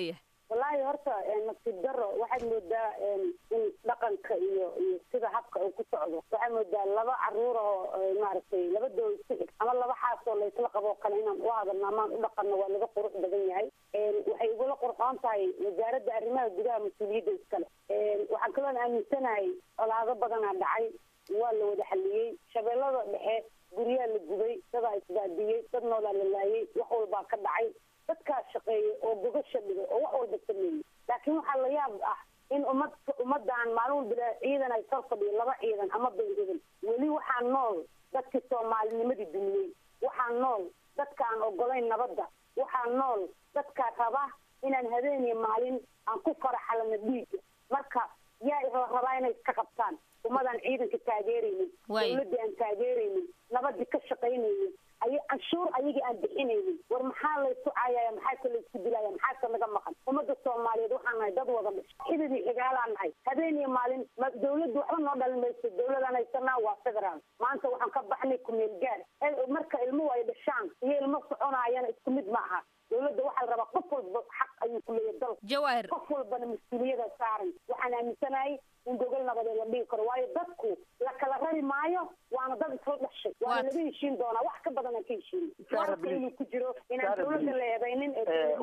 wallaahi horta nasiib daro waxaad moodaa in dhaqanka iyo iyo sida habka uu ku socdo waxaad moodaa laba caruur oo maaragtay laba doo isku xig ama laba xaas oo laysla qaboo kale inaan u hadalno amaan u dhaqanno waa laga qurux badan yahay waxay igula qurxoon tahay wasaaradda arrimaha gudaha mas-uuliyadda iskale waxaan kaloon aaminsanahay colaado badanaa dhacay waa la wada xaliyey shabeellada dhexe guryaa la gubay dadaa isbaadiyey dad noolaa la laayay wax walbaa ka dhacay dadkaa shaqeeyay oo gogasha dhigay oo wax walba sameeyey laakiin waxaa la yaab ah in ummad ummaddan maalin walba ciidan ay soo fadhiyo laba ciidan ama beendhigan weli waxaa nool dadkii soomaalinimadii dumiyey waxaa nool dadka aan ogolayn nabadda waxaa nool dadkaa raba inaan habeen iyo maalin aan ku faraxalano dhiiga marka yaa la rabaa inay iska qabtaan ummadaan ciidanka taageeraynin dawladdii aan taageeraynin nabadii ka shaqaynaynin ay canshuur ayagii aan bixinaynin war maxaa laysu caayaya maxaase laysku dilaya maxaase naga maqan ummadda soomaaliyeed waxaan nahay dad wada dhish xididii xigaalaan nahay habeen iyo maalin ma dawladdu waxba noo dhalin mayso dawladaan haysanaa waa federaal maanta waxaan ka baxnay kumeel gaar marka ilmuhu ay dhashaan iyo ilmo soconaayana isku mid ma aha dawladda waxaa la rabaa qof walba xaq ayuu ku leeyahay dalka jawaahir qof walbana mas-uuliyada saaran waxaan aaminsanahay in gogol nabadeed la dhigi karo waayo dadku la kala rari maayo waana dad isla dhashay waana laga heshiin doonaa wax ka badan aan ka heshiin warka inuu ku jiro inaan dawladda la eedaynin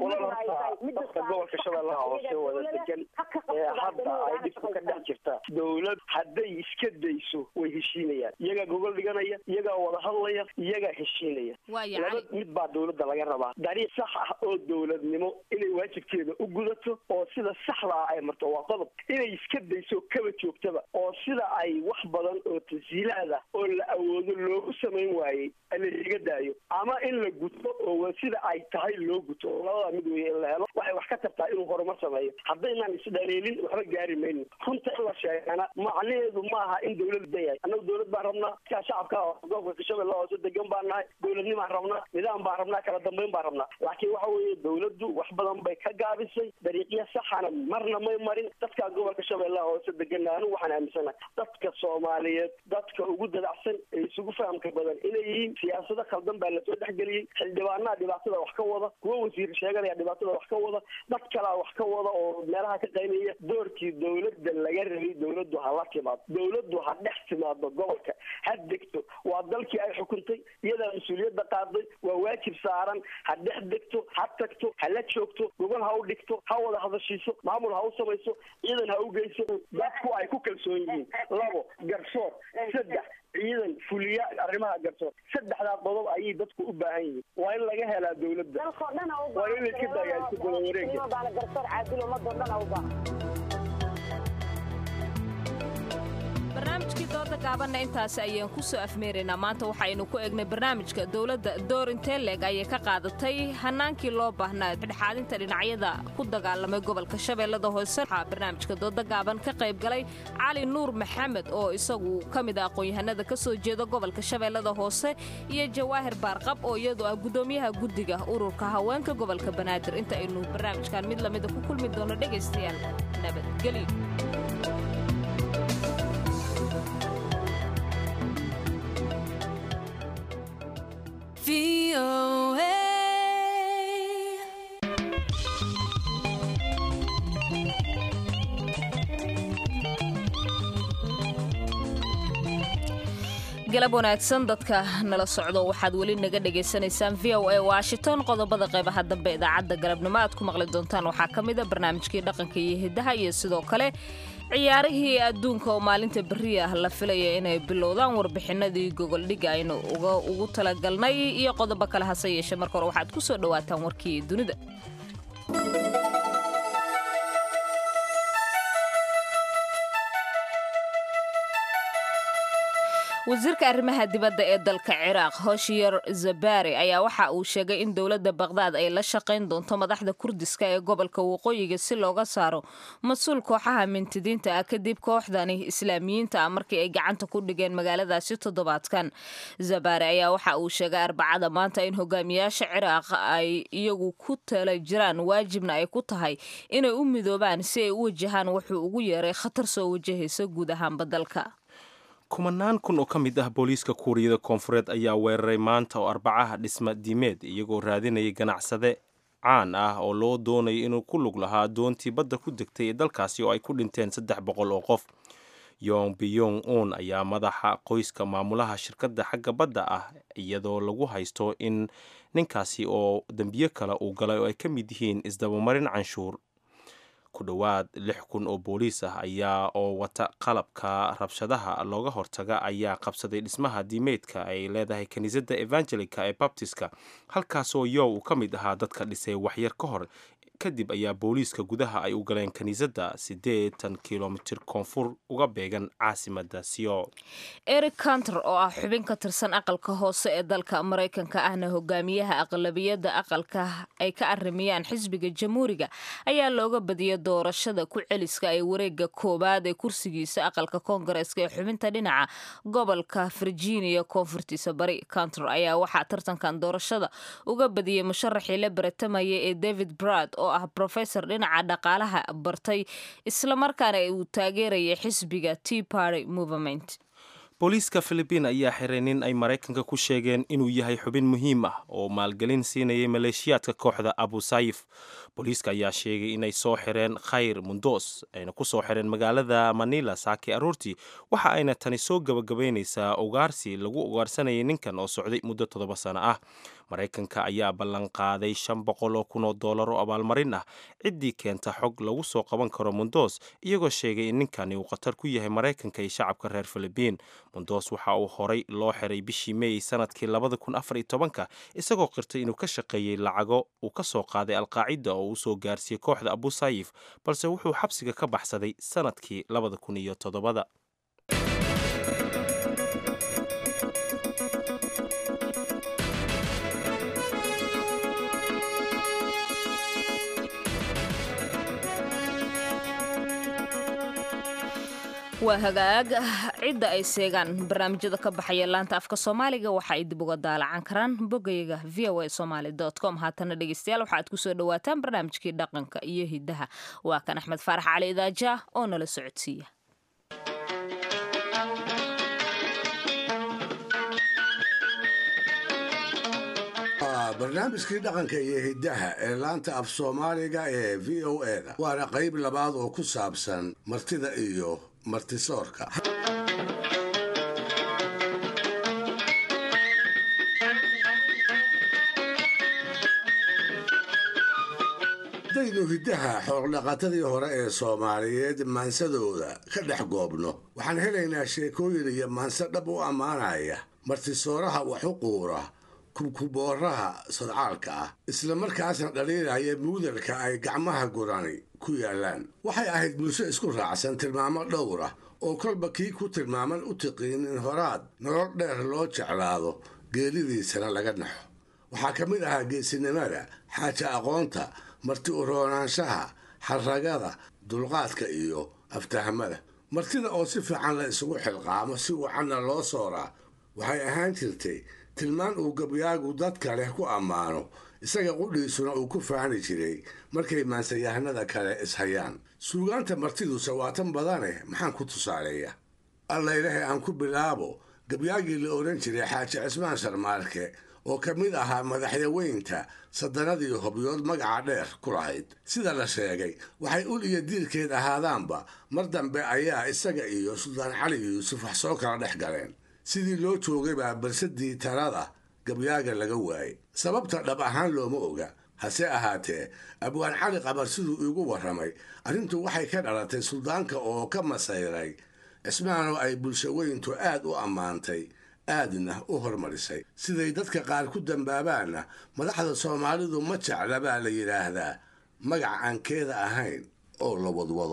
dadka gobolka shabeellaha hoose wada degan hadda ay dhibku ka dhex jirta dawlad hadday iska dayso way heshiinayaan iyagaa gogol dhiganaya iyagaa wada hadlaya iyagaa heshiinaya laba mid baa dawladda laga rabaa dariiq sax ah oo dawladnimo inay waajibkeeda u gudato oo sida saxda ah ay marto waa qodob inay iska dayso kaba joogtaba oo sida ay wax badan oo tasiilaad ah oo la awoodo loogu samayn waayey laiga daayo ama in la guto oo sida ay tahay loo guto oo labada mid weeye in la helo waxay wax ka tartaa inuu horumar sameeyo haddaynaan isdhaleelin waxba gaari mayno runta in la sheegana macnaheedu ma aha in dawlad dayahay annagu dawlad baan rabnaa kaa shacabka gobolka shabeelle hoose degan baan nahay dawladnimaan rabnaa nidaam baan rabnaa kala dambayn baan rabnaa laakiin waxa weeye dawladdu wax badan bay ka gaabisay dariiqya saxana marna may marin dadka gobolka shabeellaha hoose degan anigu waxaan aaminsanahay dadka soomaaliyeed dadka ugu dadacsan ee isugu fahamka badan inay yihiin siyaasado khaldan baa lasoo dhexgeliyey xildhibaanaha dhibaatada wax ka wada kuwa wasiir sheeganaya dhibaatada wax ka wada dad kalaa wax ka wada oo meelaha ka qaynaya doorkii dawladda laga rabay dawladdu ha la timaado dawladdu ha dhex timaado gobolka ha degto waa dalkii ay xukuntay iyadaa mas-uuliyadda qaaday waa waajib saaran ha dhex degto ha tagto ha la joogto gogol ha u dhigto ha wada hadashiiso maamul ha u samayso ciidan ha u geyso dadku ay ku kalsoon yihiin labo garsoor saddex ciidan fuliya arrimaha garsoor saddexdaa qodob ayay dadku u baahan yihiin waa in laga helaa dawladda waa in iska dayaa isku daba wareega garsoor caadil ummadoo dhan u baahan barnaamijkii dooda gaabanna intaasi ayaan ku soo afmeeraynaa maanta waxaynu ku eegnay barnaamijka dowladda door intee leeg ayay ka qaadatay hannaankii loo baahnaa dhexaadinta dhinacyada ku dagaalamay gobolka shabeellada hoose waxaa barnaamijka dooda gaaban ka qayb galay cali nuur maxamed oo isagu ka mid ah aqoon-yahanada ka soo jeeda gobolka shabeellada hoose iyo jawaahir baarqab oo iyadu ah guddoomiyaha guddiga ururka haweenka gobolka banaadir inta aynu barnaamijkan mid lamida ku kulmi doono dhegaystayaal nabadgelyo galab wanaagsan dadka nala socdo waxaad weli naga dhagaysanaysaan v o a washington qodobada qaybaha dambe idaacadda galabnimo aad ku maqli doontaan waxaa ka mid a barnaamijkii dhaqanka iyo hidaha iyo sidoo kale ciyaarihii adduunka oo maalinta berri ah la filaya inay bilowdaan warbixinadii gogoldhigga aynu ugu talagalnay iyo qodobo kale hase yeeshe marka hore waxaad ku soo dhowaataan warkii dunida wasiirka arrimaha dibadda ee dalka ciraaq hoshyer zabari ayaa waxa uu sheegay in dowladda bakhdad ay la shaqayn doonto madaxda kurdiska ee gobolka waqooyiga si looga saaro mas-uul kooxaha mintidiinta ah kadib kooxdani islaamiyiinta ah markii ay gacanta ku dhigeen magaaladaasi toddobaadkan zabari ayaa waxa uu sheegay arbacada maanta in hogaamiyaasha ciraaq ay iyagu ku tala jiraan waajibna ay ku tahay inay u midoobaan si ay u wajahaan wuxuu ugu yeeray khatar soo wajahaysa guud ahaanba dalka kumanaan kun oo ka mid ah booliiska kuuriyada koonfureed ayaa weeraray maanta oo arbacaha dhisma diimeed iyagoo raadinayay ganacsade caan ah oo loo doonayay inuu ku lug lahaa doontii badda ku degtay ee dalkaasi oo ay ku dhinteen saddex boqol oo qof yong biyong un ayaa madaxa qoyska maamulaha shirkadda xagga badda ah iyadoo lagu haysto in ninkaasi oo dembiyo kale uu galay oo ay ka mid yihiin isdabamarin canshuur ku dhowaad lix kun oo booliis ah ayaa oo wata qalabka rabshadaha looga hortaga ayaa qabsaday dhismaha diimeedka ay leedahay kiniisadda evangelica ee babtiska halkaasoo yow uu ka mid ahaa dadka dhisay waxyar ka hor kadib ayaa booliiska gudaha ay u galeen kiniisadda siddeetan kilomitir koonfur uga beegan caasimadda siyo eric canter oo ah xubin ka tirsan aqalka hoose ee dalka maraykanka ahna hogaamiyaha aqlabiyadda aqalka ay ka arimiyaan xisbiga jamhuuriga ayaa looga badiyay doorashada ku celiska ee wareega koowaad ee kursigiisa aqalka koongareeska ee xubinta dhinaca gobolka virginia koonfurtiisa bari canter ayaa waxaa tartankan doorashada uga badiyey musharaxii la baratamaya ee david brad oo ah professor dhinaca dhaqaalaha bartay islamarkaana uu taageerayay xisbiga tea party movement booliiska philibiin ayaa xiray nin ay maraykanka ku sheegeen inuu yahay xubin muhiim ah oo maalgelin siinayay maleeshiyaadka kooxda abu sayif booliiska ayaa sheegay inay soo xireen khayr mundos ayna ku soo xireen magaalada manila saaki aroortii waxa ayna tani soo gabagabaynaysaa ugaarsi lagu ugaarsanayay ninkan oo socday muddo toddoba sano ah maraykanka ayaa ballanqaaday shan boqol oo kun oo dollar oo abaalmarin ah ciddii keenta xog lagu soo qaban karo mundos iyagoo sheegay in ninkani uu khatar ku yahay maraykanka iyo shacabka reer philibiin mundos waxa uu horay loo xiray bishii meey sanadkii labada kun afar iyo tobanka isagoo qirtay inuu ka shaqeeyey lacago uu ka soo qaaday alqaacida oo uu soo gaarsiiyey kooxda abu sayif balse wuxuu xabsiga ka baxsaday sanadkii labada kun iyo toddobada waa hagaag cidda ay seegaan barnaamijyada ka baxaya laanta afka soomaaliga waxa ay dib uga daalacan karaan bogayga v o a somaly com haatana dhegeystayaal waxa aad kusoo dhawaataan barnaamijkii dhaqanka iyo hidaha waa kan axmed faarax cali idaaja oo nala socodsiiya barnaamijkii dhaqanka iyo hiddaha ee laanta af soomaaliga ee v o e da waana qayb labaad oo ku saabsan martida iyo martisoorka haddaynu hiddaha xoogdhaqatadii hore ee soomaaliyeed maansadooda ka dhex goobno waxaan helaynaa sheekooyin iyo maanse dhab u ammaanaya martisooraha wax u quura kubkubooraha sadcaalka ah isla markaasna dhaliilaya muudalka ay gacmaha gurani ku yaallaan waxay ahayd bulsho isku raacsan tilmaamo dhowr ah oo kolba kii ku tilmaaman u tiqiin in horaad nolol dheer loo jeclaado geelidiisana laga naxo waxaa ka mid ahaa geesinimada xaaja aqoonta marti u roonaanshaha xarragada dulqaadka iyo aftahamada martida oo si fiican la isugu xilqaamo si wacanna loo sooraa waxay ahaan jirtay tilmaan uu gabyaagu dadka leh ku ammaano isaga qudhiisuna uu ku faani jiray markay maansayahanada kale ishayaan suugaanta martiduse waa tan badane maxaan ku tusaaleeya allaylahe aan ku bilaabo gabyaagii la odhan jiray xaaji cismaan sharmaarke oo ka mid ahaa madaxyaweynta sadanadii hobyood magaca dheer ku lahayd sida la sheegay waxay ul iyo diirkeed ahaadaanba mar dambe ayaa isaga iyo suldaan cali yuusuf wax soo kala dhex galeen sidii loo joogay baa balsadii talada gabyaaga laga waayey sababta dhab ahaan looma oga hase ahaatee abwaan cali qabar siduu iigu warramay arrintu waxay ka dhalatay suldaanka oo ka masayray cismaanoo ay bulshaweyntu aad u ammaantay aadna u hormarisay siday dadka qaar ku dambaabaanna madaxda soomaalidu ma jecla baa la yidhaahdaa magac aan keeda ahayn oo la wadwado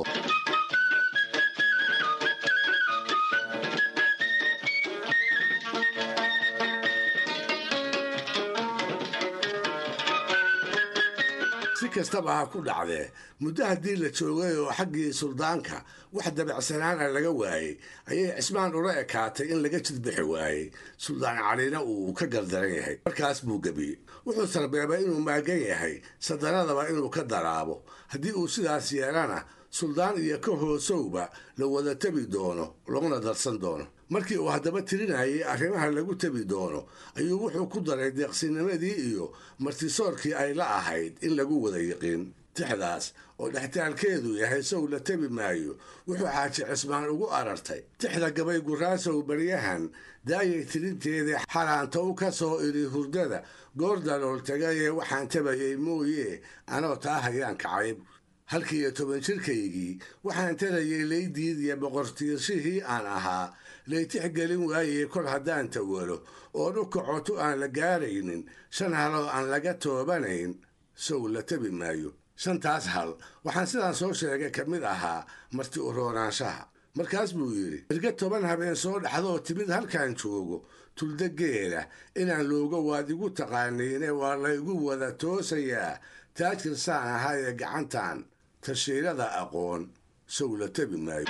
si kastaba ha ku dhacdee muddo haddii la joogay oo xaggii suldaanka wax dabacsanaana laga waayey ayay cismaan ula ekaatay in laga jidbixi waayey suldaan calina uu ka gardaran yahay markaas buu gebiyey wuxuu sarbeebay inuu maagan yahay sadanadaba inuu ka daraabo haddii uu sidaas yeelana suldaan iyo ka hoosowba la wada tebi doono laguna darsan doono markii uu haddaba tirinayay arrimaha lagu tebi doono ayuu wuxuu ku daray deeqsinimadii iyo martisoorkii ay la ahayd in lagu wada yiqiin tixdaas oo dhextaalkeedu yahay sow la tebi maayo wuxuu xaaji cismaan ugu arartay tixda gabay guraasow baryahan daayay tirinteedii xalaantow ka soo iri hurdada goor dalool tagayee waxaan tabayay mooye anoo taa hayaan kacayb halkii iyo toban jirkaygii waxaan tarayay laydiidiya boqortiirshihii aan ahaa laytix gelin waayey kol haddaan tawalo oo dhukacotu aan la gaaraynin shan haloo aan laga toobanayn sow la tebi maayo shantaas hal waxaan sidaan soo sheegay ka mid ahaa marti u roonaanshaha markaas buu yidhi erga toban habeen soo dhaxdoo timid halkaan joogo tulda geela inaan looga waad igu taqaaniine waa laygu wada toosayaa taajir saan ahaa ee gacantan tashiirada aqoon sow la tebi maayo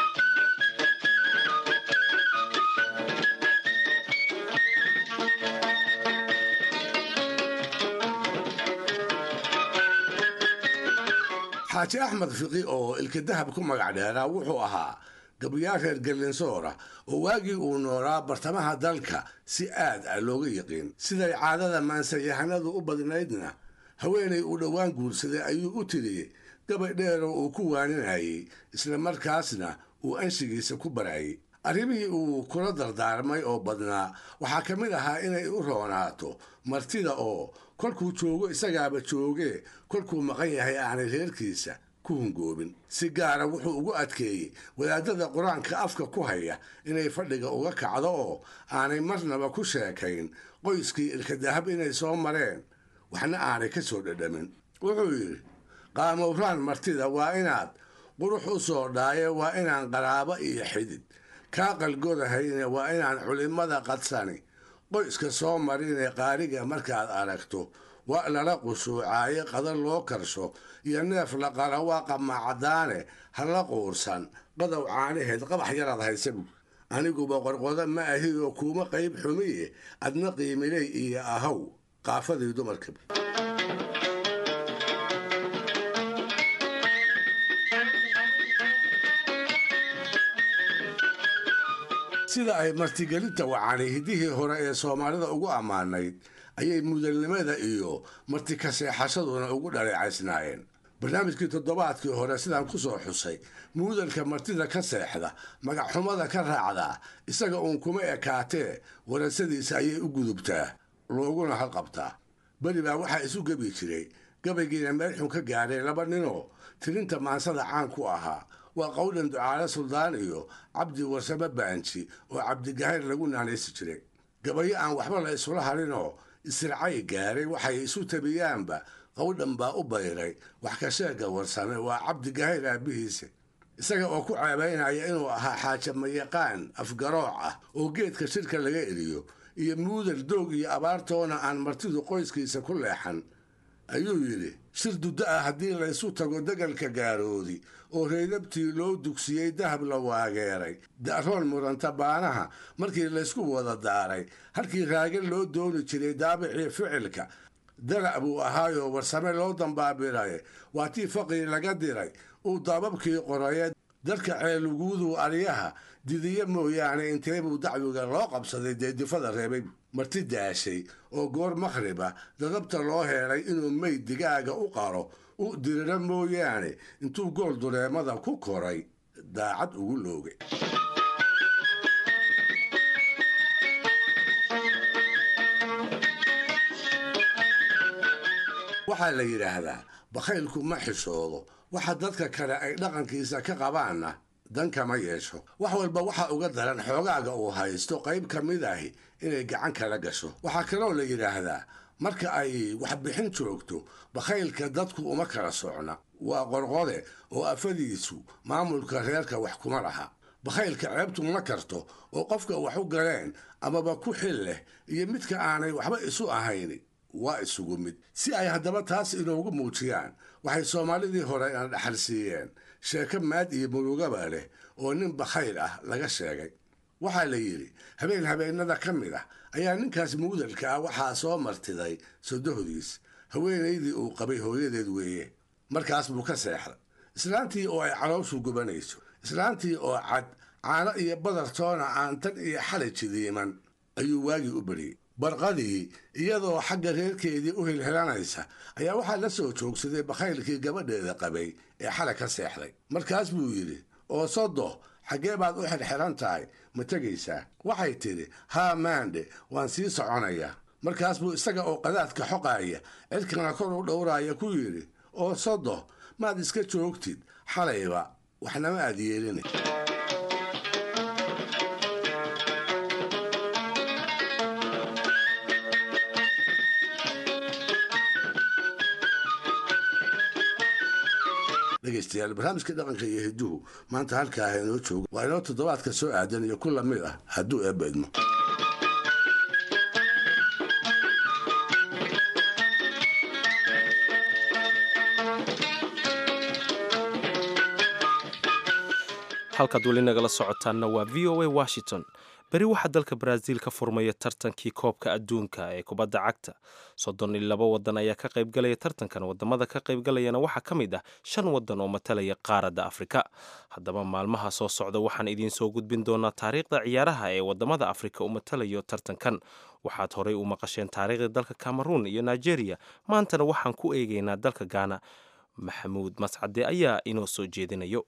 xaaji axmed fiqi oo ilka dahab ku magac dheeraa wuxuu ahaa gabayaal reer gallinsoora oo waagii uu noolaa bartamaha dalka si aad ah looga yiqiin siday caadada maansayahanadu u badnaydna haweenay uu dhowaan guursaday ayuu u tiriyey gabay dheeroo uu ku waaninayay isla markaasna uu anshigiisa ku barayay arrimihii uu kula dardaarmay oo badnaa waxaa ka mid ahaa inay u roonaato martida oo kolkuu joogo isagaaba joogee kolkuu maqan yahay aanay reerkiisa ku hungoobin si gaara wuxuu ugu adkeeyey wadaadada qur-aanka afka ku haya inay fadhiga uga kacdo oo aanay marnaba ku sheekayn qoyskii ilkadahab inay soo mareen waxna aanay ka soo dhadhamin wuxuu yidhi qaamowraan martida waa inaad qurux u soo dhaaye waa inaan qaraabo iyo xidid kaa qalgodahayne waa inaan culimmada qadsani qoyska soo marinee qaariga markaad aragto waa lala qushuucaaye qadar loo karsho iyo neef la qala waa qamaacadaane ha la quursan qadow caanaheed qabax yaraad haysabu aniguba qorqodo ma ahi oo kuuma qayb xumiye adna qiimiley iyo ahaw qaafadii dumarka sida ay martigelinta wacani hiddihii hore ee soomaalida ugu ammaanayd ayay mudalnimada iyo marti kaseexashaduna ugu dhaleecaysnaayeen barnaamijkii toddobaadkii hore sidaan ku soo xusay muudalka martida ka seexda magacxumada ka raacdaa isaga uun kuma ekaatee warasadiisa ayay u gudubtaa looguna halqabtaa beri baa waxaa isu gebi jiray gabaygiina meel xun ka gaadhay laba ninoo tirinta maansada caan ku ahaa waa qowdhan ducaale suldaan iyo cabdi warsame baanji oo cabdigahayr lagu naanaysi jiray gabayo aan waxba la isula harinoo isircay gaaray waxay isu tabiyaanba qowdhan baa u bayray wax ka sheega warsame waa cabdigahayr aabbihiisa isaga oo ku ceebaynaya inuu ahaa xaajamayaqaan afgarooc ah oo geedka shirka laga eliyo iyo muudal doog iyo abaartoona aan martidu qoyskiisa ku leexan ayuu yidhi shir duddo ah haddii laysu tago degalka gaaroodi oo reydabtii loo dugsiyey dahab la waageeray da'roon muranta baanaha markii laysku wada daaray halkii raagan loo dooni jiray daabicii ficilka dalac buu ahaayoo warsame loo dambaabiray waa tii faqii laga diray uu daababkii qoraye dadka ceeluguuduu aryaha didiye mooyaane inteebuu dacwiga loo qabsaday dee difada reebay marti daashay oo goor makhriba dadabta loo heelay inuu meyd digaaga u qaro u diriro mooyaane intuu gool dureemada ku koray daacad ugu loogay waxaa la yidhaahdaa bakhaylku ma xishoodo waxa dadka kale ay dhaqankiisa ka qabaanna dan kama yeesho wax walba waxa uga daran xoogaaga uu haysto qayb ka mid ahi inay gacan kala gasho waxaa kaloo la yidhaahdaa marka ay waxbixin joogto bakhaylka dadku uma kala socna waa qorqode oo afadiisu maamulka reerka wax kuma laha bakhaylka ceebtu ma karto oo qofka wax u galeen amaba ku xil leh iyo midka aanay waxba isu ahayn waa isugu mid si ay haddaba taas inoogu muujiyaan waxay soomaalidii hore ina dhaxal siiyeen sheeko maad iyo murugaba leh oo nin bakhayl ah laga sheegay waxaa la yidhi habeen habeennada ka mid ah ayaa ninkaas muudalka ah waxaa soo martiday sodohdiis haweenaydii uu qabay hooyadeed weeye markaas buu ka seexday islaantii oo ay calooshu gubanayso islaantii oo cad caano iyo badar toona aan tan iyo xalay jidiiman ayuu waagii u beriyey barqadii iyadoo xagga reerkeedii u hilhilanaysa ayaa waxaa la soo joogsaday bakhaylkii gabadheeda qabay ee xalay ka seexday markaas buu yidhi oo sodo xaggee baad u xirxiran tahay ma tegaysaa waxay tidhi haa maandhe waan sii soconayaa markaas buu isaga oo qadaadka xoqaaya cirkana kor u dhowraaya ku yidhi oo sodo maad iska joogtid xalayba waxnama aad yeelina dhegeystayaal barnaamijka dhaqanka iyo hiduhu maanta halkaa ha inoo joogo waa inoo toddobaadka soo aadan iyo ku lamid ah hadduu eebba idmo halkaad weli nagala socotaanna waa v o a washington beri waxaa dalka baraaziil ka furmaya tartankii koobka adduunka ee kubadda cagta soddon iyo laba wadan ayaa ka qaybgalaya tartankan wadamada ka qaybgalayana waxaa ka mid ah shan wadan oo matalaya qaaradda afrika haddaba maalmaha soo socda waxaan idiin soo gudbin doonaa taariikhda ciyaaraha ee wadamada afrika u matalayo tartankan waxaad horey u maqasheen taariikhda dalka cameroun iyo nigeria maantana waxaan ku eegaynaa dalka gaana maxamuud mascade ayaa inoo soo jeedinayo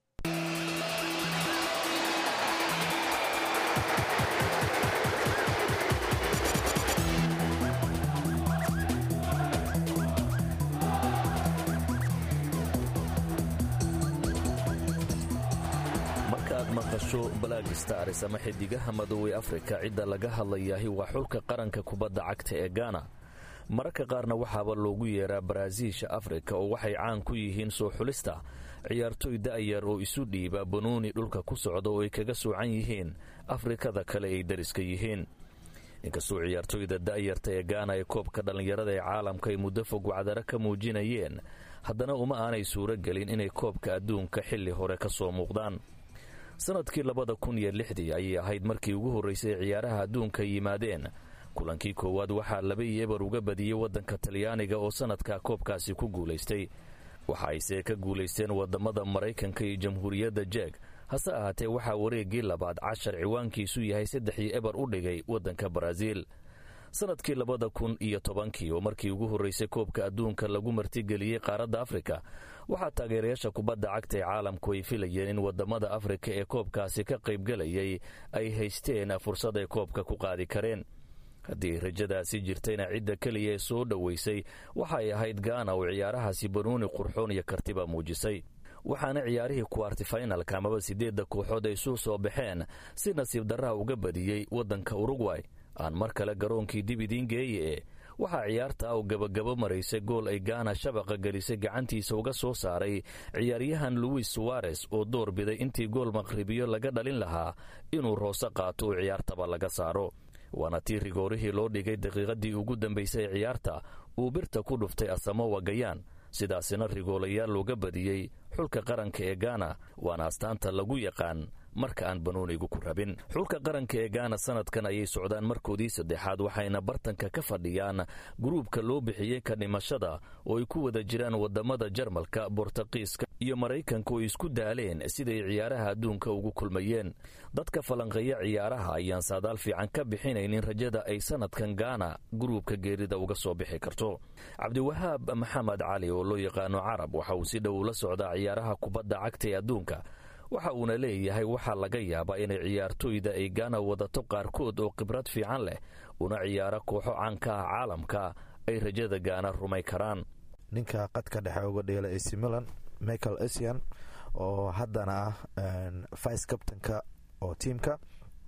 maqasho black stars ama xidigaha madoobey afrika cidda laga hadlayaahi waa xulka qaranka kubadda cagta ee gaana mararka qaarna waxaaba loogu yeeraa baraaziisha afrika oo waxay caan ku yihiin soo xulista ciyaartoy da'yar oo isu dhiiba banuuni dhulka ku socda oo ay kaga soocan yihiin afrikada kale ay dariska yihiin inkastoo ciyaartoyda da'yarta ee gaana ee koobka dhallinyarada ee caalamka ay muddo fog wacdaro ka muujinayeen haddana uma aanay suuro gelin inay koobka adduunka xilli hore ka soo muuqdaan sanadkii labada kun iyo lixdii ayay ahayd markii ugu horraysay ee ciyaaraha adduunka yimaadeen kulankii koowaad waxaa laba iyo ebar uga badiyey waddanka talyaaniga oo sanadka koobkaasi ku guulaystay waxa ayse ka guulaysteen wadamada maraykanka iyo jamhuuriyadda jeeg hase ahaatee waxaa wareeggii labaad cashar ciwaankiisu yahay saddex iyo ebar u dhigay waddanka baraaziil sanadkii labada kun iyo tobankii oo markii ugu horraysay koobka adduunka lagu martigeliyey qaaradda afrika waxaa taageerayaasha kubadda cagta ee caalamku ay filayeen in wadamada afrika ee koobkaasi ka qaybgelayay ay haysteen fursad ay koobka ku qaadi kareen haddii rajadaasi jirtayna cidda keliya ee soo dhoweysay waxa ay ahayd gaana oo ciyaarahaasi banuuni qurxoon iyo kartiba muujisay waxaana ciyaarihii kuwartifinalka amaba siddeedda kooxood ay isu soo baxeen si nasiib darraha uga badiyey waddanka urugway aan mar kale garoonkii dib idiin geeye e waxaa ciyaarta aw gabagabo maraysay gool ay gaana shabaqa gelisay gacantiisa uga soo saaray ciyaaryahan luwis suwares oo door biday intii gool maqhribiyo laga dhalin lahaa inuu roose qaato oo ciyaartaba laga saaro waana tii rigoorihii loo dhigay daqiiqadii ugu dambaysay ee ciyaarta uu birta ku dhuftay asamowa gayaan sidaasina rigoolayaal looga badiyey xulka qaranka ee gaana waana astaanta lagu yaqaan marka aan banuunigu ku rabin xulka qaranka ee gaana sanadkan ayay socdaan markoodii saddexaad waxayna bartanka ka fadhiyaan guruubka loo bixiyey ka dhimashada oo ay ku wada jiraan wadamada jarmalka bortuqiiska iyo maraykanka oo isku daaleen siday ciyaaraha adduunka ugu kulmayeen dadka falanqeeya ciyaaraha ayaan saadaal fiican ka bixinaynin rajada ay sanadkan gaana guruubka geerida uga soo bixi karto cabdiwahaab maxamed cali oo loo yaqaano carab waxa uu si dhow la socdaa ciyaaraha kubadda cagta ee adduunka waxa uuna leeyahay waxaa laga yaabaa inay ciyaartoyda ay gaana wadato qaarkood oo khibrad fiican leh una ciyaaro kooxo caanka ah caalamka ay rajada gaana rumay karaan ninka qadka dhexe uga dheela ac milan michael esian oo haddana ah vice captainka oo tiimka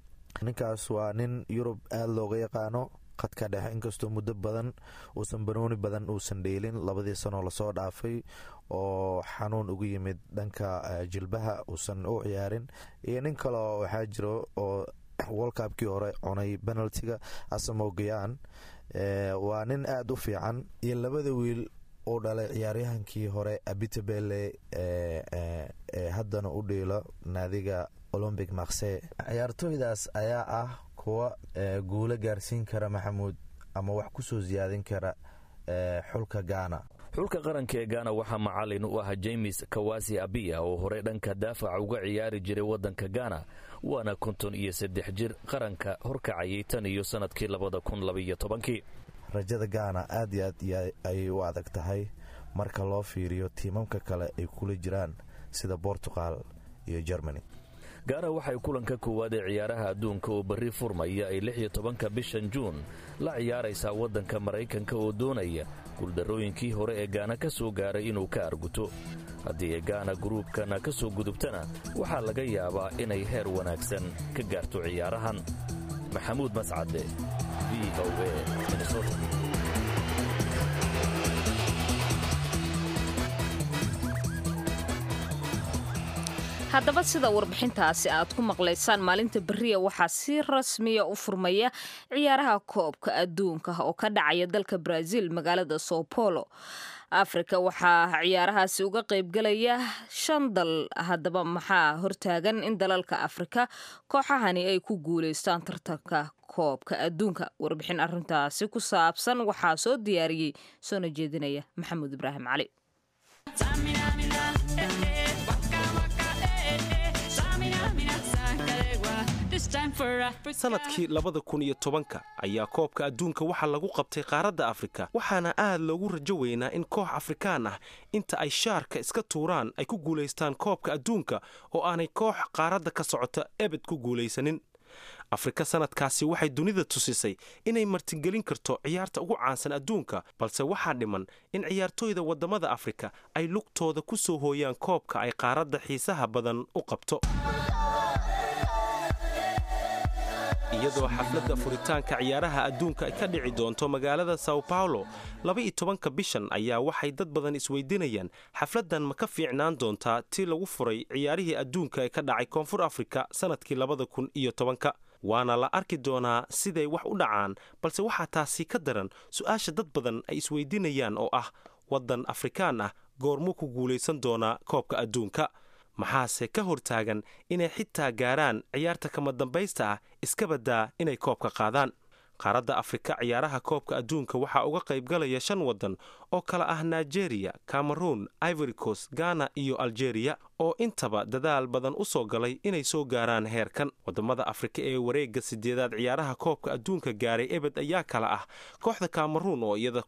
ninkaas waa nin yurub aada looga yaqaano qadka dhexe inkastoo muddo badan uusan banooni badan uusan dheelin labadii sanoo lasoo dhaafay oo xanuun ugu yimid dhanka jilbaha uusan u ciyaarin iyo nin kaleo waxaa jiro oo wolkabkii hore cunay penaltiga asamow gayaan waa nin aada u fiican iyo labada wiil uu dhalay ciyaaryahankii hore abitabele ee haddana u dhiilo naadiga olombic marse ciyaartooydaas ayaa ah kuwa guulo gaarsiin kara maxamuud ama wax kusoo siyaadin kara xulka gaana xulka qaranka ee gaana waxaa macallin u ah james kawasi abiya oo horey dhanka daafaca uga ciyaari jiray waddanka gaana waana konton iyo saddex jir qaranka horkacayay tan iyo sannadkii labada kun labaiyo tobankii rajada gaana aad iyo aad ayay u adag tahay marka loo fiiriyo tiimamka kale ay kula jiraan sida bortugal iyo germany gaana waxay kulanka koowaad ee ciyaaraha adduunka oo berri furmaya ay lix iyo tobanka bishan juun la ciyaaraysaa waddanka maraykanka oo doonaya guuldarrooyinkii hore ee gaana ka soo gaaray inuu ka arguto haddii ay gaana guruubkana ka soo gudubtana waxaa laga yaabaa inay heer wanaagsan ka gaarto ciyaarahan maxamuud mascade v o a minnesota haddaba sida warbixintaasi aad ku maqlaysaan maalinta beriya waxaa si rasmiya u furmaya ciyaaraha koobka adduunka oo ka dhacaya dalka brazil magaalada sao paulo afrika waxaa ciyaarahaasi uga qaybgalaya shan dal haddaba maxaa hortaagan in dalalka afrika kooxahani ay ku guulaystaan tartanka koobka adduunka warbixin arintaasi ku saabsan waxaa soo diyaariyey soona jeedinaya maxamuud ibraahim cali sanadkii labada kun iyo tobanka ayaa koobka adduunka waxaa lagu qabtay qaaradda afrika waxaana aad loogu rajo weynaa in koox afrikaan ah inta ay shaarka iska tuuraan ay ku guulaystaan koobka adduunka oo aanay koox qaaradda ka socota ebed ku guulaysanin afrika sanadkaasi waxay dunida tusisay inay martigelin karto ciyaarta ugu caansan adduunka balse waxaa dhiman in ciyaartooyda waddamada afrika ay lugtooda ku soo hooyaan koobka ay qaaradda xiisaha badan u qabto iyadoo xafladda furitaanka ciyaaraha adduunka ay ka dhici doonto magaalada sao paulo laba-iyo tobanka bishan ayaa waxay dad badan isweydiinayaan xafladdan ma ka fiicnaan doontaa tii lagu furay ciyaarihii adduunka ee ka dhacay koonfur afrika sannadkii labada kun iyo tobanka waana la arki doonaa siday wax u dhacaan balse waxaa taasi ka daran su-aasha dad badan ay isweydiinayaan oo ah waddan afrikaan ah goormuu ku guulaysan doonaa koobka adduunka maxaase ka hortaagan inay xitaa gaaraan ciyaarta kama dambaysta ah iska baddaa inay koobka qaadaan qaaradda afrika ciyaaraha koobka adduunka waxaa uga qaybgalaya shan waddan oo kala ah nigeria cameroon ivory coast ghana iyo algeria oo intaba dadaal badan u soo galay inay soo gaaraan heerkan waddamada afrika ee wareegga sideedaad ciyaaraha koobka adduunka gaaray ebed ayaa kala ah kooxda cameroon oo iyada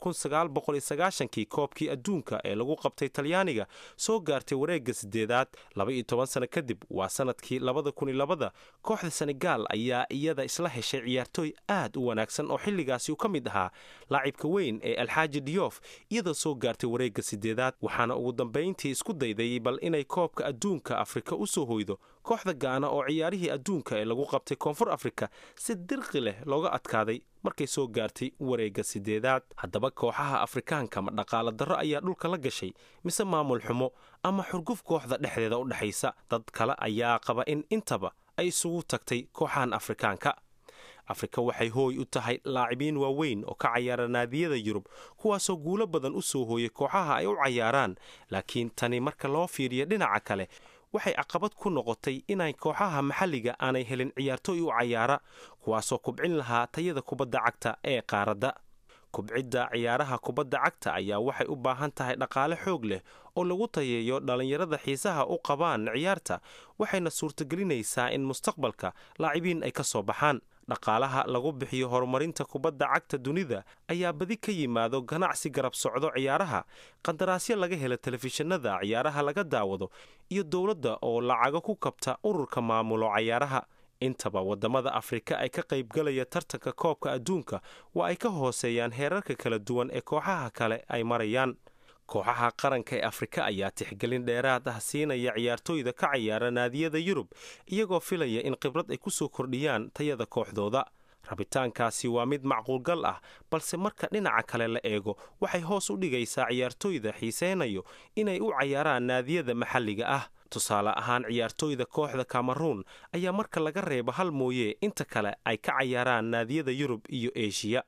kii koobkii adduunka ee lagu qabtay talyaaniga soo gaartay wareegga sideedaad laba-iyo toban sano kadib waa sanadkii labada kun iyo labada kooxda senegaal ayaa iyada isla heshay ciyaartooy aad u wanaagsan oo xilligaasi ka mid ahaa laacibka weyn ee alxaaji diyoof iyadoo soo gaartay wareegga sideedaad waxaana ugu dambayntii isku dayday bal inay koobka adduunka afrika u soo hoydo kooxda gaana oo ciyaarihii adduunka ee lagu qabtay koonfur afrika si dirqi leh looga adkaaday markay soo gaartay wareegga sideedaad haddaba kooxaha afrikaanka ma dhaqaala darro ayaa dhulka la gashay mise maamul xumo ama xurguf kooxda dhexdeeda u dhexaysa dad kale ayaa qaba in intaba ay isugu tagtay kooxahan afrikaanka afrika waxay hooy u tahay laacibiin waaweyn oo ka cayaara naadiyada yurub kuwaasoo guulo badan u soo hooyay kooxaha ay u cayaaraan laakiin tani marka loo fiiriyo dhinaca kale waxay caqabad ku noqotay inay kooxaha maxalliga aanay helin ciyaartooy u cayaara kuwaasoo kubcin lahaa tayada kubadda cagta ee qaaradda kubcidda ciyaaraha kubadda cagta ayaa waxay u baahan tahay dhaqaale xoog leh oo lagu tayeeyo dhallinyarada xiisaha u qabaan ciyaarta waxayna suurtagelinaysaa in mustaqbalka laacibiin ay ka soo baxaan dhaqaalaha lagu bixiyo horumarinta kubadda cagta dunida ayaa badi ka yimaado ganacsi garab socdo ciyaaraha qandaraasyo laga hela telefishinada ciyaaraha laga daawado iyo dowladda oo lacago ku kabta ururka maamulo cayaaraha intaba waddamada afrika ay ka qaybgalaya tartanka koobka adduunka waa ay ka hooseeyaan heerarka kala duwan ee kooxaha kale ay marayaan kooxaha qaranka ee afrika ayaa tixgelin dheeraad ah siinaya ciyaartooyda ka cayaara naadiyada yurub iyagoo filaya in khibrad ay ku soo kordhiyaan tayada kooxdooda rabitaankaasi waa mid macquulgal ah balse marka dhinaca kale la eego waxay hoos u dhigaysaa ciyaartooyda xiiseynayo inay u cayaaraan naadiyada maxalliga ah tusaale ahaan ciyaartooyda kooxda kameruun ayaa marka laga reebo hal mooye inta kale ay ka cayaaraan naadiyada yurub iyo eshiya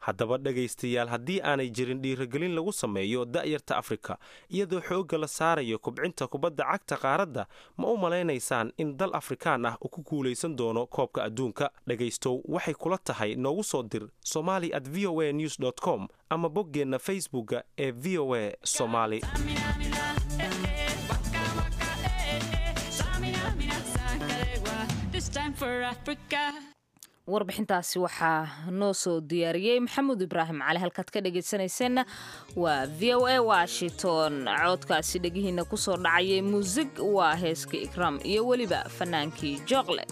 haddaba dhegaystayaal haddii aanay jirin dhiiragelin lagu sameeyo da'yarta afrika iyadoo xoogga la saarayo kubcinta kubadda cagta qaaradda ma u malaynaysaan in dal afrikaan ah uu ku guulaysan doono koobka adduunka dhegaystow waxay kula tahay noogu soo dir somali at v o a news com ama boggeenna facebookga ee v o a somali warbixintaasi waxaa noo soo diyaariyey maxamuud ibraahim cali halkaad ka dhegaysanayseena waa v o a washington coodkaasi dhegihiina kusoo dhacayay muusig waa heeska ikraam iyo weliba fanaankii jooqle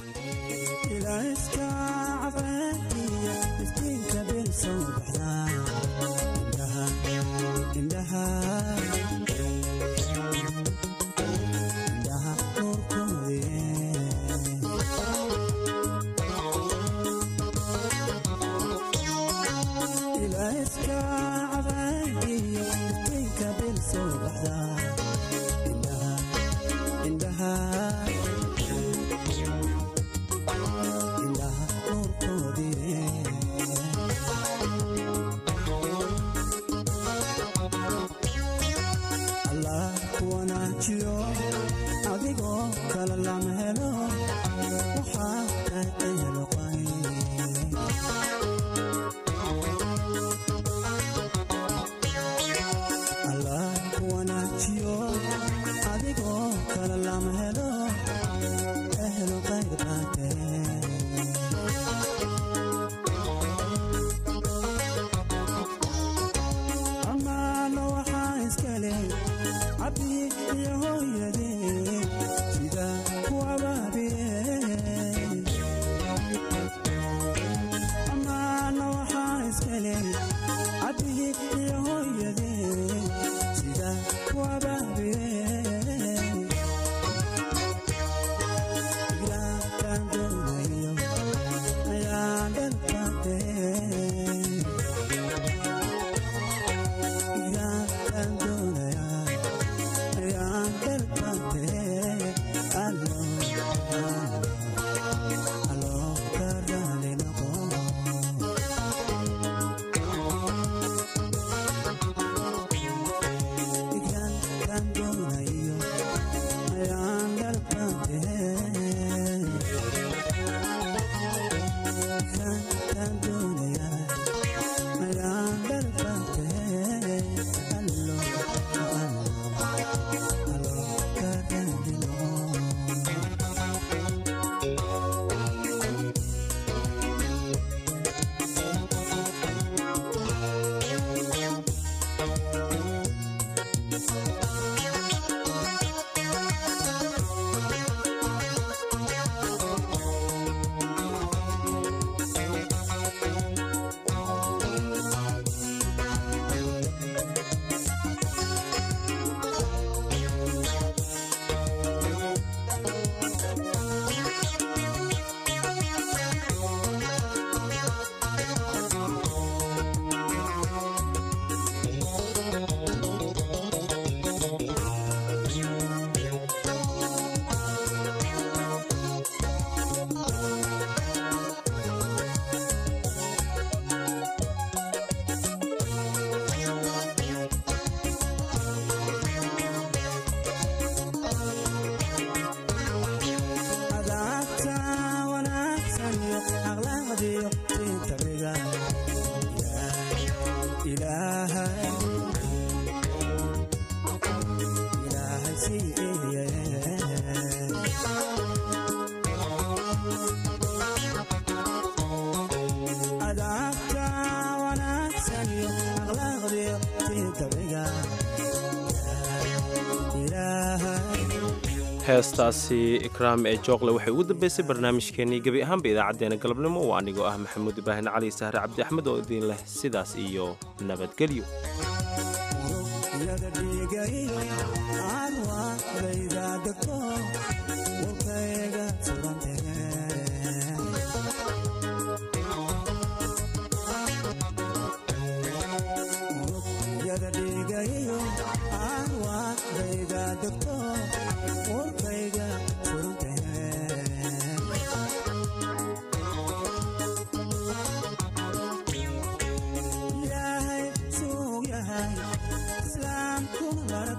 heestaasi ikraam ee jookle waxay ugu dambaysay barnaamijkeennii gebi ahaanba idaacaddeenna galabnimo oo anigoo ah maxamuud ibraahim cali sahre cabdi axmed oo idiin leh sidaas iyo nabadgelyo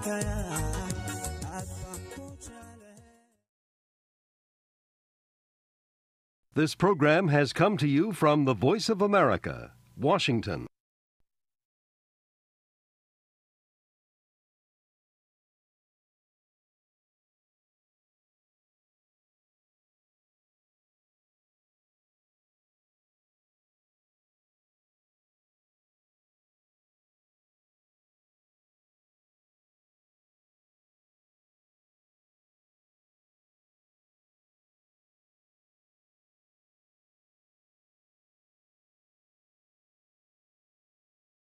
This program has come to you from the Voice of America, Washington.